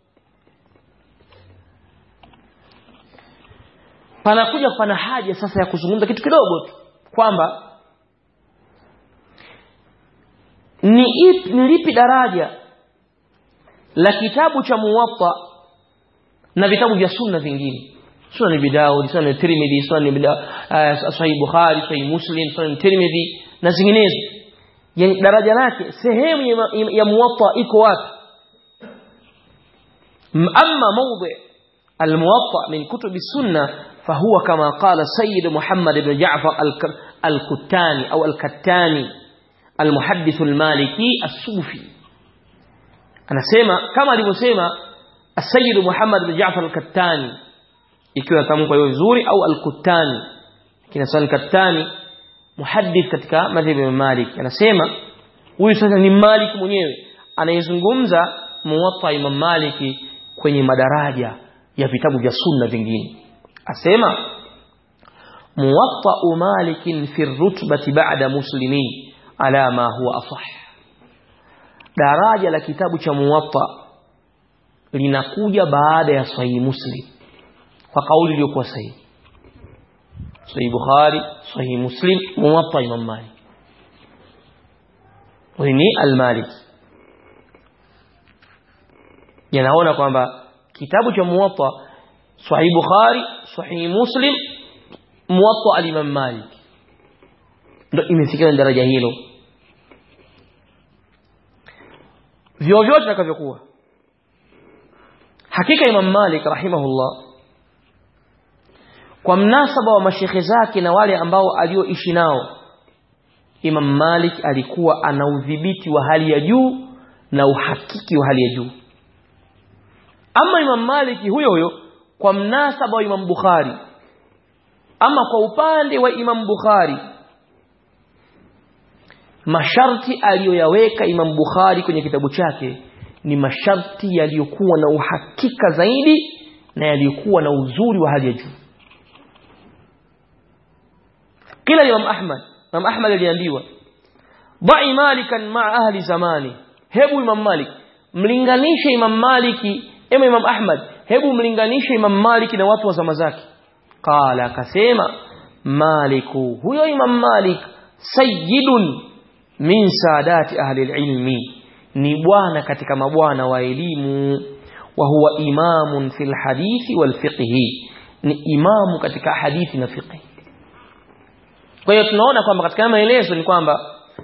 panakuja pana haja sasa ya kuzungumza kitu kidogo tu kwamba ni ipi ni lipi daraja la kitabu cha Muwatta na vitabu vya sunna vingine Sunan Abi Dawud, Sunan Tirmidhi, Sunan uh, Sahih Bukhari, Sahih Muslim, Sunan Tirmidhi na zinginezo. Yani daraja lake sehemu ya, ya Muwatta iko wapi? Amma mawdi al-Muwatta min kutub as-sunnah فهو كما قال سيد محمد بن جعفر الكتاني أو الكتاني المحدث المالكي الصوفي أنا سيما كما لمسيما السيد محمد بن جعفر الكتاني ikiwa tamko hiyo vizuri au al-Kuttani kina sana al-Kuttani muhaddith katika madhhabi ya Malik anasema huyu sasa ni Malik mwenyewe anayezungumza muwatta Imam Malik kwenye madaraja ya vitabu vya sunna vingine asema muwatta Malik fi rutbati ba'da muslimin ala ma huwa asah daraja la kitabu cha muwatta linakuja baada ya sahih muslim kwa kauli iliyokuwa sahihi sahih bukhari sahih muslim muwatta imam malik ni al-malik yanaona kwamba kitabu cha muwatta sahih bukhari sahih muslim muwatta al-imam malik ndio imefikia daraja hilo vyovyote vitakavyokuwa hakika imam malik rahimahullah kwa mnasaba wa mashekhe zake na wale ambao alioishi nao Imam Malik alikuwa ana udhibiti wa hali ya juu na uhakiki wa hali ya juu ama Imam Malik huyo huyo kwa mnasaba wa Imam Bukhari ama kwa upande wa Imam Bukhari masharti aliyoyaweka Imam Bukhari kwenye kitabu chake ni masharti yaliyokuwa na uhakika zaidi na yaliyokuwa na uzuri wa hali ya juu kila Imam Ahmad Imam Ahmad aliambiwa da'i malikan ma'a ahli zamani hebu Imam Malik mlinganishe Imam Maliki ema Imam Ahmad hebu mlinganishe Imam Maliki na watu wa zama zake qala akasema Maliku huyo Imam Malik sayyidun min sadati ahli ilmi ni bwana katika mabwana wa elimu wa huwa imamun fil hadithi wal fiqhi ni imamu katika hadithi na fiqhi kwa hiyo tunaona kwamba katika maelezo ni kwamba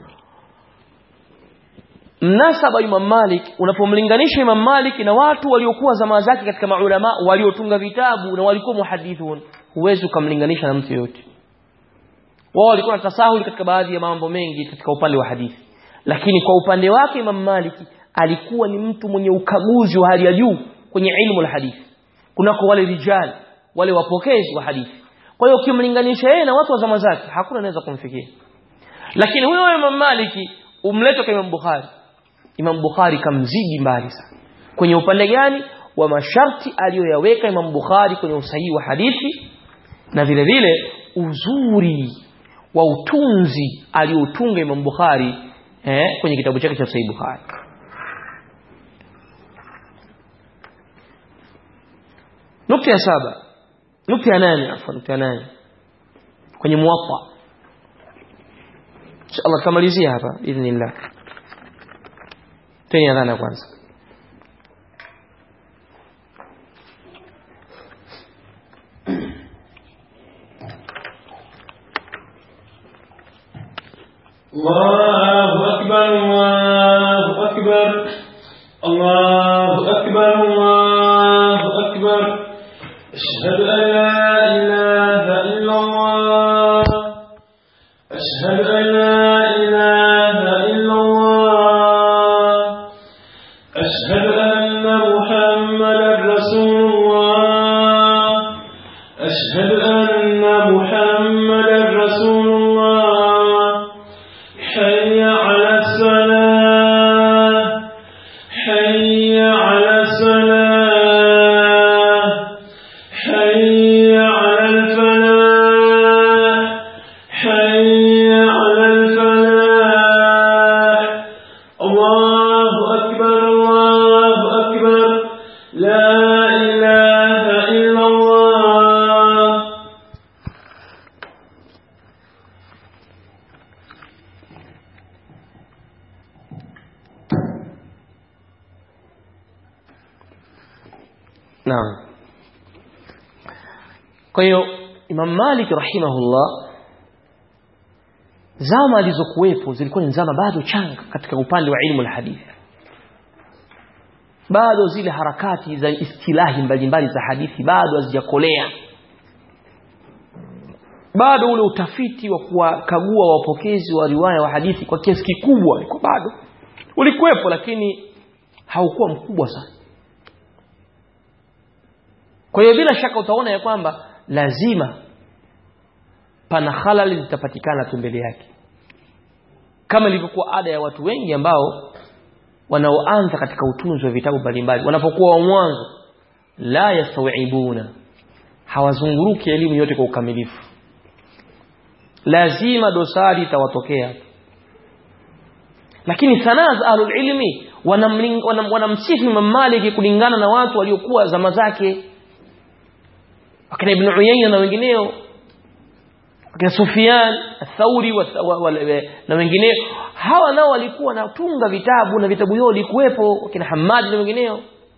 mnasaba Imam Malik unapomlinganisha Imam Malik na watu waliokuwa zama zake katika maulama waliotunga vitabu na walikuwa muhadithun huwezi ukamlinganisha na mtu yote wao walikuwa na tasahuli katika baadhi ya mambo mengi katika upande wa hadithi lakini kwa upande wake Imam Malik alikuwa ni mtu mwenye ukaguzi wa hali ya juu kwenye ilmu la hadithi kunako wale rijal wale wapokezi wa hadithi kwa hiyo ukimlinganisha yeye na watu wa zama zake hakuna anaweza kumfikia lakini huyo Imam Maliki umlete kwa Imam Bukhari Imam Bukhari kamzidi mbali sana kwenye upande gani wa masharti aliyoyaweka Imam Bukhari kwenye usahihi wa hadithi na vile vile uzuri wa utunzi aliotunga Imam Bukhari eh, kwenye kitabu chake cha Sahih Bukhari nukta ya saba nukta ya nane afwan nukta ya nane kwenye muwatta inshallah tutamalizia hapa idhnillah tena adhana kwanza الله أكبر الله أكبر الله أكبر الله أكبر أشهد أن لا إله إلا الله أشهد أن لا إله إلا الله أشهد أن محمدا رسول الله أشهد أن محمدا رسول الله حي على الصلاة حي على الصلاة حي على الفلاح حي على الفلاح الله أكبر الله أكبر لا إله إلا الله Naam. Kwa hiyo Imam Malik rahimahullah zama alizokuwepo zilikuwa ni zama bado changa katika upande wa ilmu alhadith. Bado zile harakati za istilahi mbalimbali za hadithi bado hazijakolea. Bado ule utafiti wa kuwakagua wapokezi wa riwaya wa hadithi kwa kiasi kikubwa ulikuwa bado ulikuwepo lakini haukuwa mkubwa sana. Kwa hiyo bila shaka utaona ya kwamba lazima pana halali zitapatikana tu mbele yake, kama ilivyokuwa ada ya watu wengi ambao wanaoanza katika utunzi wa vitabu mbalimbali, wanapokuwa wa mwanzo, la yastawibuna, hawazunguruki elimu yote kwa ukamilifu, lazima dosari itawatokea. Lakini sanaa za ahlul ilmi wanamsifu wanam, wanam Imam Malik kulingana na watu waliokuwa zama zake wakina Ibn Uyayna na wengineo wakina Sufyan Athauri wa, wa, wa, na wengineo hawa nao walikuwa wanatunga vitabu na vitabu vyao vilikuwepo wakina Hamad na wengineo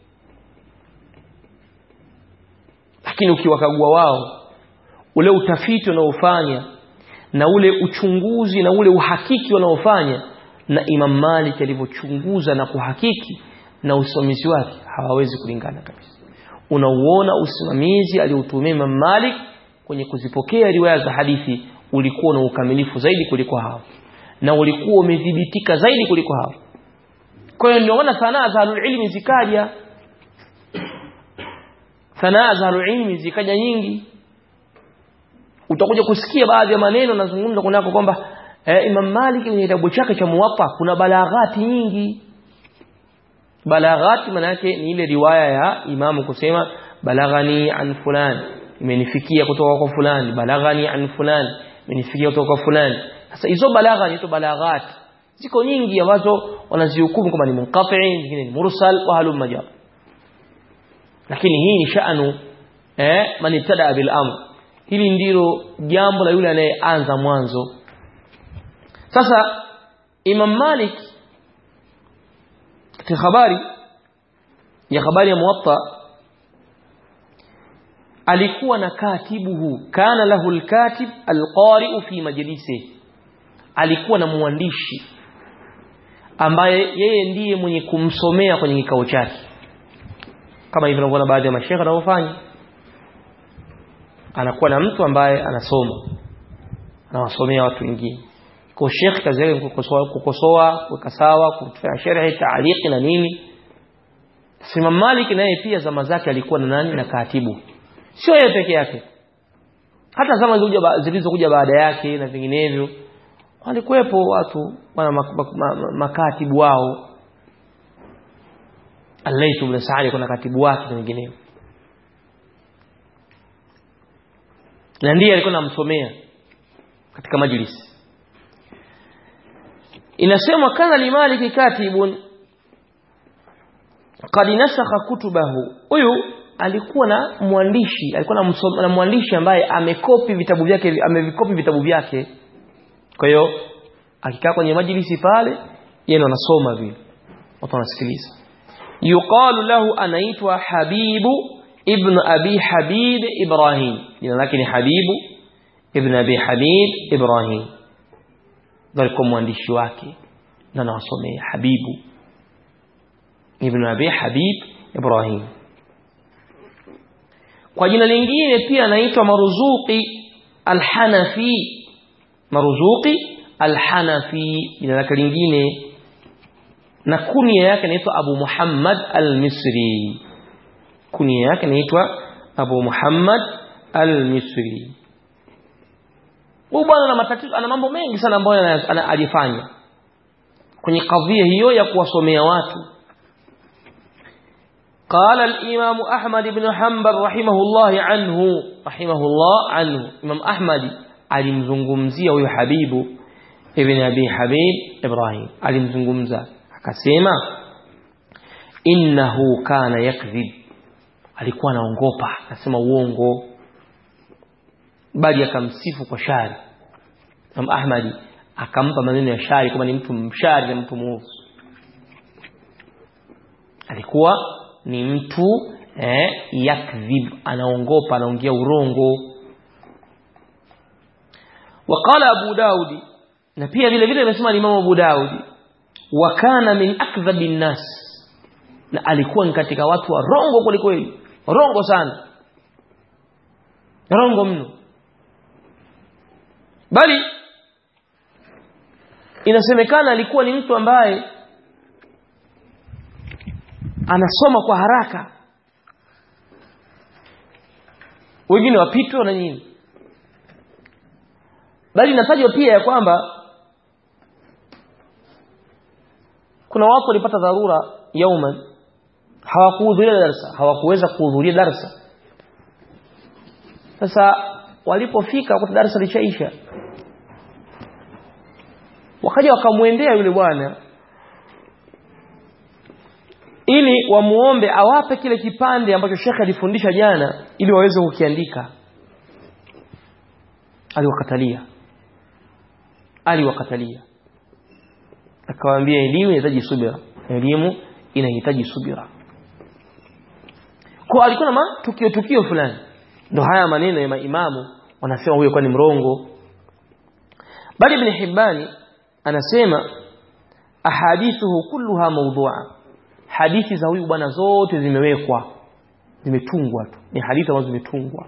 lakini ukiwakagua wao ule utafiti wanaofanya na ule uchunguzi na ule uhakiki wanaofanya na Imam Malik alivyochunguza na kuhakiki na usimamizi wake hawawezi kulingana kabisa unauona usimamizi aliotumia Imam Malik kwenye kuzipokea riwaya za hadithi ulikuwa na ukamilifu zaidi kuliko hao na ulikuwa umedhibitika zaidi kuliko hao kwa hiyo ndio maana sanaa za ilmi zikaja sanaa za ilmi zikaja nyingi utakuja kusikia baadhi ya maneno nazungumza kunako kwamba eh, Imam Malik kwenye kitabu chake cha Muwatta kuna balaghati nyingi balaghati maana yake ni ile riwaya ya imamu kusema balaghani an fulani imenifikia kutoka kwa fulani balaghani an fulani imenifikia kutoka kwa fulani sasa hizo balagha ni balaghat ziko nyingi ambazo wanazihukumu kama ni munqati nyingine ni mursal wa halum majab lakini hii ni sha'nu eh man ibtada bil amr hili ndilo jambo la yule anayeanza mwanzo sasa Imam Malik katika habari ya habari ya Muwatta alikuwa na katibuhu kana lahu alkatib alqari'u fi majlisi alikuwa na mwandishi ambaye yeye ndiye mwenye kumsomea kwenye kikao chake kama hivyo tunavyoona baadhi ya mashaikh wanaofanya anakuwa na mtu ambaye anasoma anawasomea watu wengine kwa sheikh kazi yake kukosoa kukosoa kuweka sawa kufanya sharhi taaliki na nini Imam Malik naye pia zama zake alikuwa na nani na katibu sio yeye peke yake hata zama zilizokuja baada yake na vinginevyo walikuwepo watu wana makatibu wao Al-Layth ibn Sa'd kuna katibu wake na wengineo na ndiye alikuwa anamsomea katika majlisi inasema kana limaliki katibun qad nasakha kutubahu huyu alikuwa na mwandishi alikuwa na, na mwandishi ambaye amekopi vitabu vyake amevikopi vitabu vyake kwa hiyo akikaa kwenye majlisi pale yeye anasoma vile watu wanasikiliza yuqalu lahu anaitwa habibu ibn abi habib ibrahim jina lake ni habibu ibn abi habib ibrahim ndio alikuwa mwandishi wake na nawasomea Habibu ibn Abi Habib Ibrahim kwa jina lingine pia anaitwa Maruzuqi Al-Hanafi Maruzuqi Al-Hanafi jina lake lingine na kunia yake inaitwa Abu Muhammad Al-Misri kunia yake inaitwa Abu Muhammad Al-Misri huyu bwana ana matatizo ana mambo mengi sana ambayo alifanya kwenye kadhia hiyo ya kuwasomea watu قال الإمام أحمد بن حنبل رحمه الله عنه رحمه الله عنه إمام أحمد alimzungumzia huyo Habibu ibn Abi Habib Ibrahim alimzungumza akasema innahu kana yakdhib alikuwa anaongopa anasema uongo bali akamsifu kwa shari Imam Ahmadi akampa maneno ya shari kama ni mtu mshari na mtu muovu alikuwa ni mtu eh, yakdhib anaongopa anaongea urongo وقال أبو داود na pia vile vile amesema Imam Abu Daud wa kana min akdhabi nnas na alikuwa ni katika watu wa rongo kweli kweli rongo sana rongo mno bali inasemekana alikuwa ni mtu ambaye anasoma kwa haraka wengine wapitwa na nini bali inatajwa pia ya kwamba kuna watu walipata dharura yauman hawakuhudhuria darasa hawakuweza kuhudhuria darasa sasa walipofika kwa darasa lishaisha wakaja wakamwendea yule bwana ili wamuombe awape kile kipande ambacho shekhe alifundisha jana ili waweze kukiandika aliwakatalia aliwakatalia akawaambia elimu inahitaji subira elimu inahitaji subira kwa alikuwa na tukio tukio fulani ndo haya maneno ya maimamu wanasema huyo kwa ni mrongo bali ibn Hibbani anasema ahadithuhu kulluha mawdu'a hadithi za huyu bwana zote zimewekwa zimetungwa tu ni hadithi ambazo zimetungwa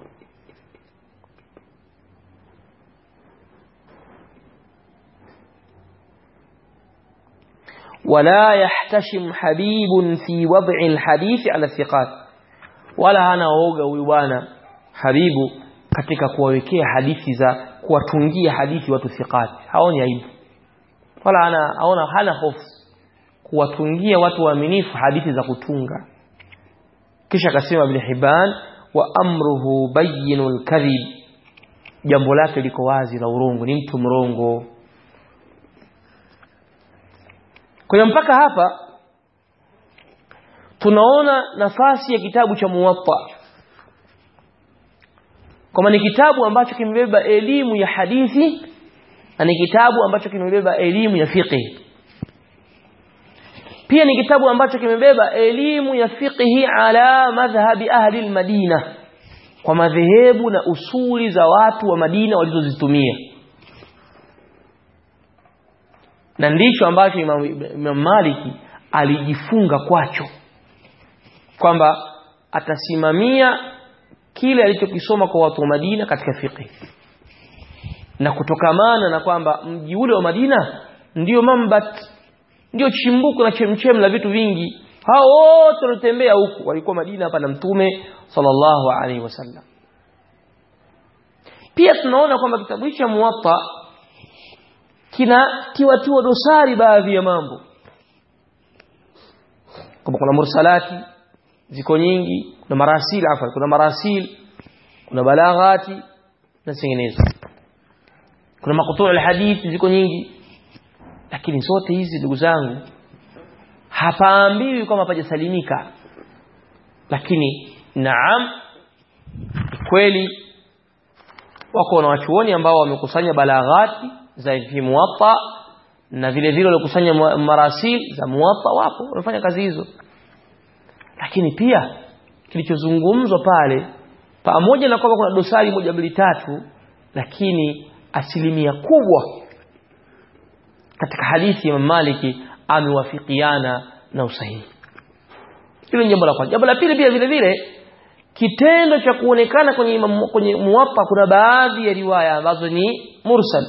ولا يحتشم حبيب في وضع الحديث على الثقات ولا hana oga huyu bwana habibu katika kuwawekea hadithi za kuwatungia hadithi watu thiqat haoni aibu wala ana aona hana hofu kuwatungia watu waaminifu hadithi za kutunga kisha akasema ibn Hibban wa amruhu bayyinul kadhib jambo lake liko wazi la urongo ni mtu mrongo kwa hiyo mpaka hapa tunaona nafasi ya kitabu cha Muwatta kama ni kitabu ambacho kimebeba elimu ya hadithi na ni kitabu ambacho kimebeba elimu ya fiqh pia ni kitabu ambacho kimebeba elimu ya fiqhi ala madhhabi ahli almadina kwa madhehebu na usuli za watu wa Madina walizozitumia na ndicho ambacho Imam, Imam Maliki alijifunga kwacho kwamba atasimamia kile alichokisoma kwa watu wa Madina katika fiqh na kutokamana na kwamba mji ule wa Madina ndio mambat ndio chimbuko na chemchem la vitu vingi hao wote walitembea huku walikuwa Madina hapa na mtume sallallahu alaihi wasallam pia tunaona kwamba kitabu cha Muwatta kina tiwatiwa dosari baadhi ya mambo kama kuna mursalati ziko nyingi kuna marasil afa kuna marasil kuna balaghati na zinginezo kuna makutuu alhadithi ziko nyingi lakini zote hizi ndugu zangu hapaambiwi kwamba pajasalimika lakini naam kweli wako na wachuoni ambao wamekusanya balaghati za fi muwatta na vile vile waliokusanya marasil za muwatta wapo wanafanya kazi hizo lakini pia kilichozungumzwa pale pamoja na kwamba kuna dosari moja mbili tatu lakini asilimia kubwa katika hadithi ya Maliki amewafikiana na usahihi hilo ni jambo la kwanza jambo la pili pia vile vile kitendo cha kuonekana kwenye imam, kwenye muwatta kuna baadhi ya riwaya ambazo ni mursal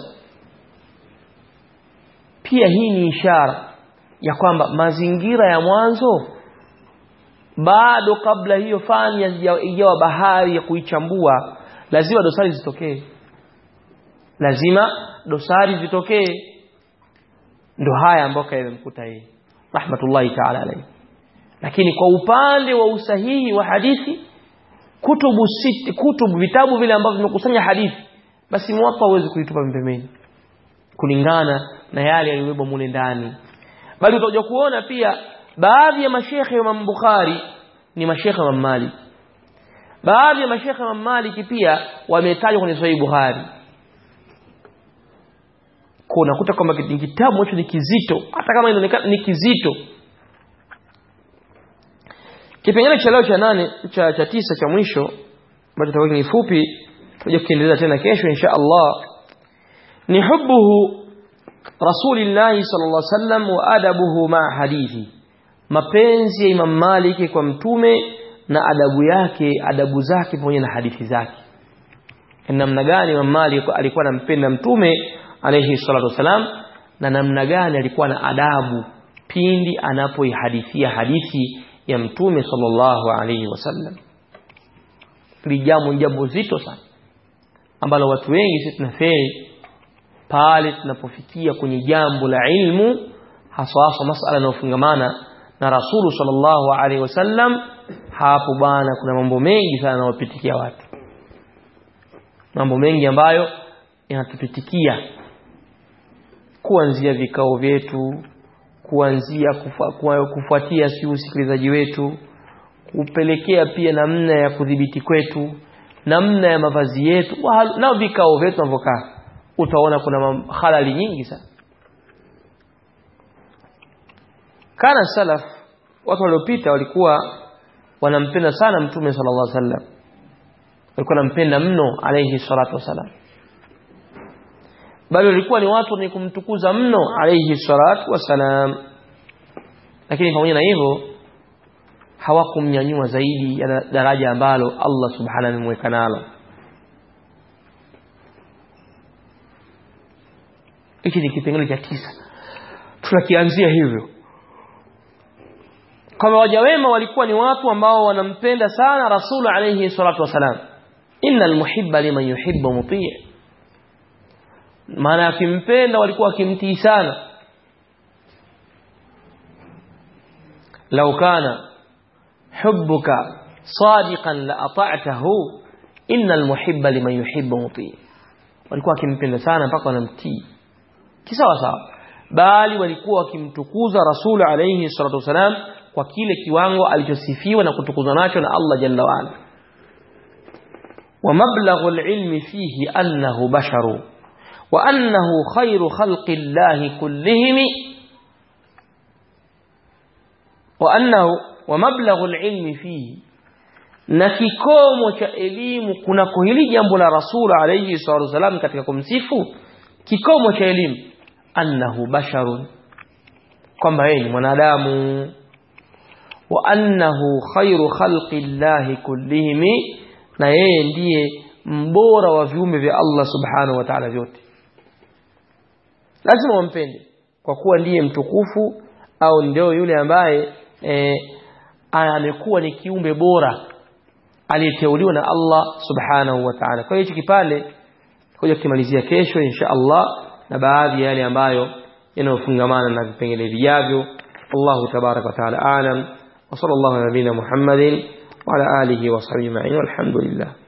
pia hii ni ishara ya kwamba mazingira ya mwanzo bado kabla hiyo fani ijawa bahari ya kuichambua lazima dosari zitokee lazima dosari zitokee ndo haya ambayo yamemkuta yeye rahmatullahi ta'ala alayhi lakini kwa upande wa usahihi wa hadithi kutubu siti kutubu vitabu vile ambavyo vimekusanya hadithi basi mwapa huwezi kuitupa pembeni kulingana na yale yaliyobebwa mule ndani bali utakuja kuona pia baadhi ya mashekhe wa Imam Bukhari ni mashekhe wa Malik baadhi ya mashekhe wa Malik pia wametajwa kwenye Sahih Bukhari kuna kuta kwamba kitabu hicho ni kizito hata kama inaonekana ni kizito kipengele cha leo cha nane cha, cha tisa cha mwisho ambacho tutakuwa ni fupi tutakuja kuendeleza tena kesho insha Allah ni hubuhu rasulillahi sallallahu alaihi wasallam wa adabuhu ma hadithi mapenzi ya Imam Malik kwa mtume na adabu yake adabu zake pamoja na hadithi zake namna gani Imam Malik alikuwa anampenda mtume alayhi salatu wasalam na namna gani alikuwa na adabu pindi anapoihadithia hadithi ya mtume sallallahu alayhi wasallam hili jambo ni jambo zito sana ambalo watu wengi sisi tunafeli pale tunapofikia kwenye jambo la ilmu hasa hasa masala yanayofungamana na rasulu sallallahu alaihi wasallam hapo bana kuna mambo mengi sana yanayopitikia watu mambo mengi ambayo yanatupitikia kuanzia vikao vyetu kuanzia kufa, kufuatia si usikilizaji wetu kupelekea pia namna ya kudhibiti kwetu namna ya mavazi yetu na vikao vyetu tunavyokaa utaona kuna halali nyingi sana kana salaf watu waliopita walikuwa wanampenda sana mtume sallallahu alaihi wasallam walikuwa wanampenda mno alayhi salatu wasalam bali walikuwa ni watu wenye kumtukuza mno alayhi salatu wasalam lakini pamoja na hivyo hawakumnyanyua zaidi ya daraja ambalo Allah subhanahu amemweka nalo hiki ni kipengele cha tisa tunakianzia hivyo kama waja wema walikuwa ni watu ambao wanampenda sana rasulu alayhi salatu wasalam innal muhibba liman yuhibbu mutii maana akimpenda walikuwa wakimtii sana law kana hubbuka sadiqan la ata'tahu innal muhibba liman yuhibbu mutii walikuwa wakimpenda sana mpaka wanamtii kisawa sawa bali walikuwa wakimtukuza rasul alayhi salatu wasalam kwa kile kiwango alichosifiwa na kutukuzwa nacho na Allah jalla wa ala wa mablaghu alilmi fihi annahu basharu wa annahu khairu khalqi llahi kullihim wa annahu wa mablaghu alilmi fihi na kikomo cha elimu kunako hili jambo la rasul alayhi salatu wasalam katika kumsifu kikomo cha elimu annahu basharun kwamba yeye ni mwanadamu wa annahu khairu khalqi llahi kullihim na yeye ndiye mbora wa viumbe vya Allah subhanahu wa ta'ala vyote lazima wampende kwa kuwa ndiye mtukufu au ndio yule ambaye e, amekuwa ni kiumbe bora aliyeteuliwa na Allah subhanahu wa ta'ala kwa hiyo kipande kuja kumalizia kesho insha Allah na baadhi ya yale ambayo yanayofungamana na vipengele vijavyo Allah tabaraka wa taala alam wa sallallahu ala nabina Muhammadin wa ala alihi wa sahbihi ma'in walhamdulillah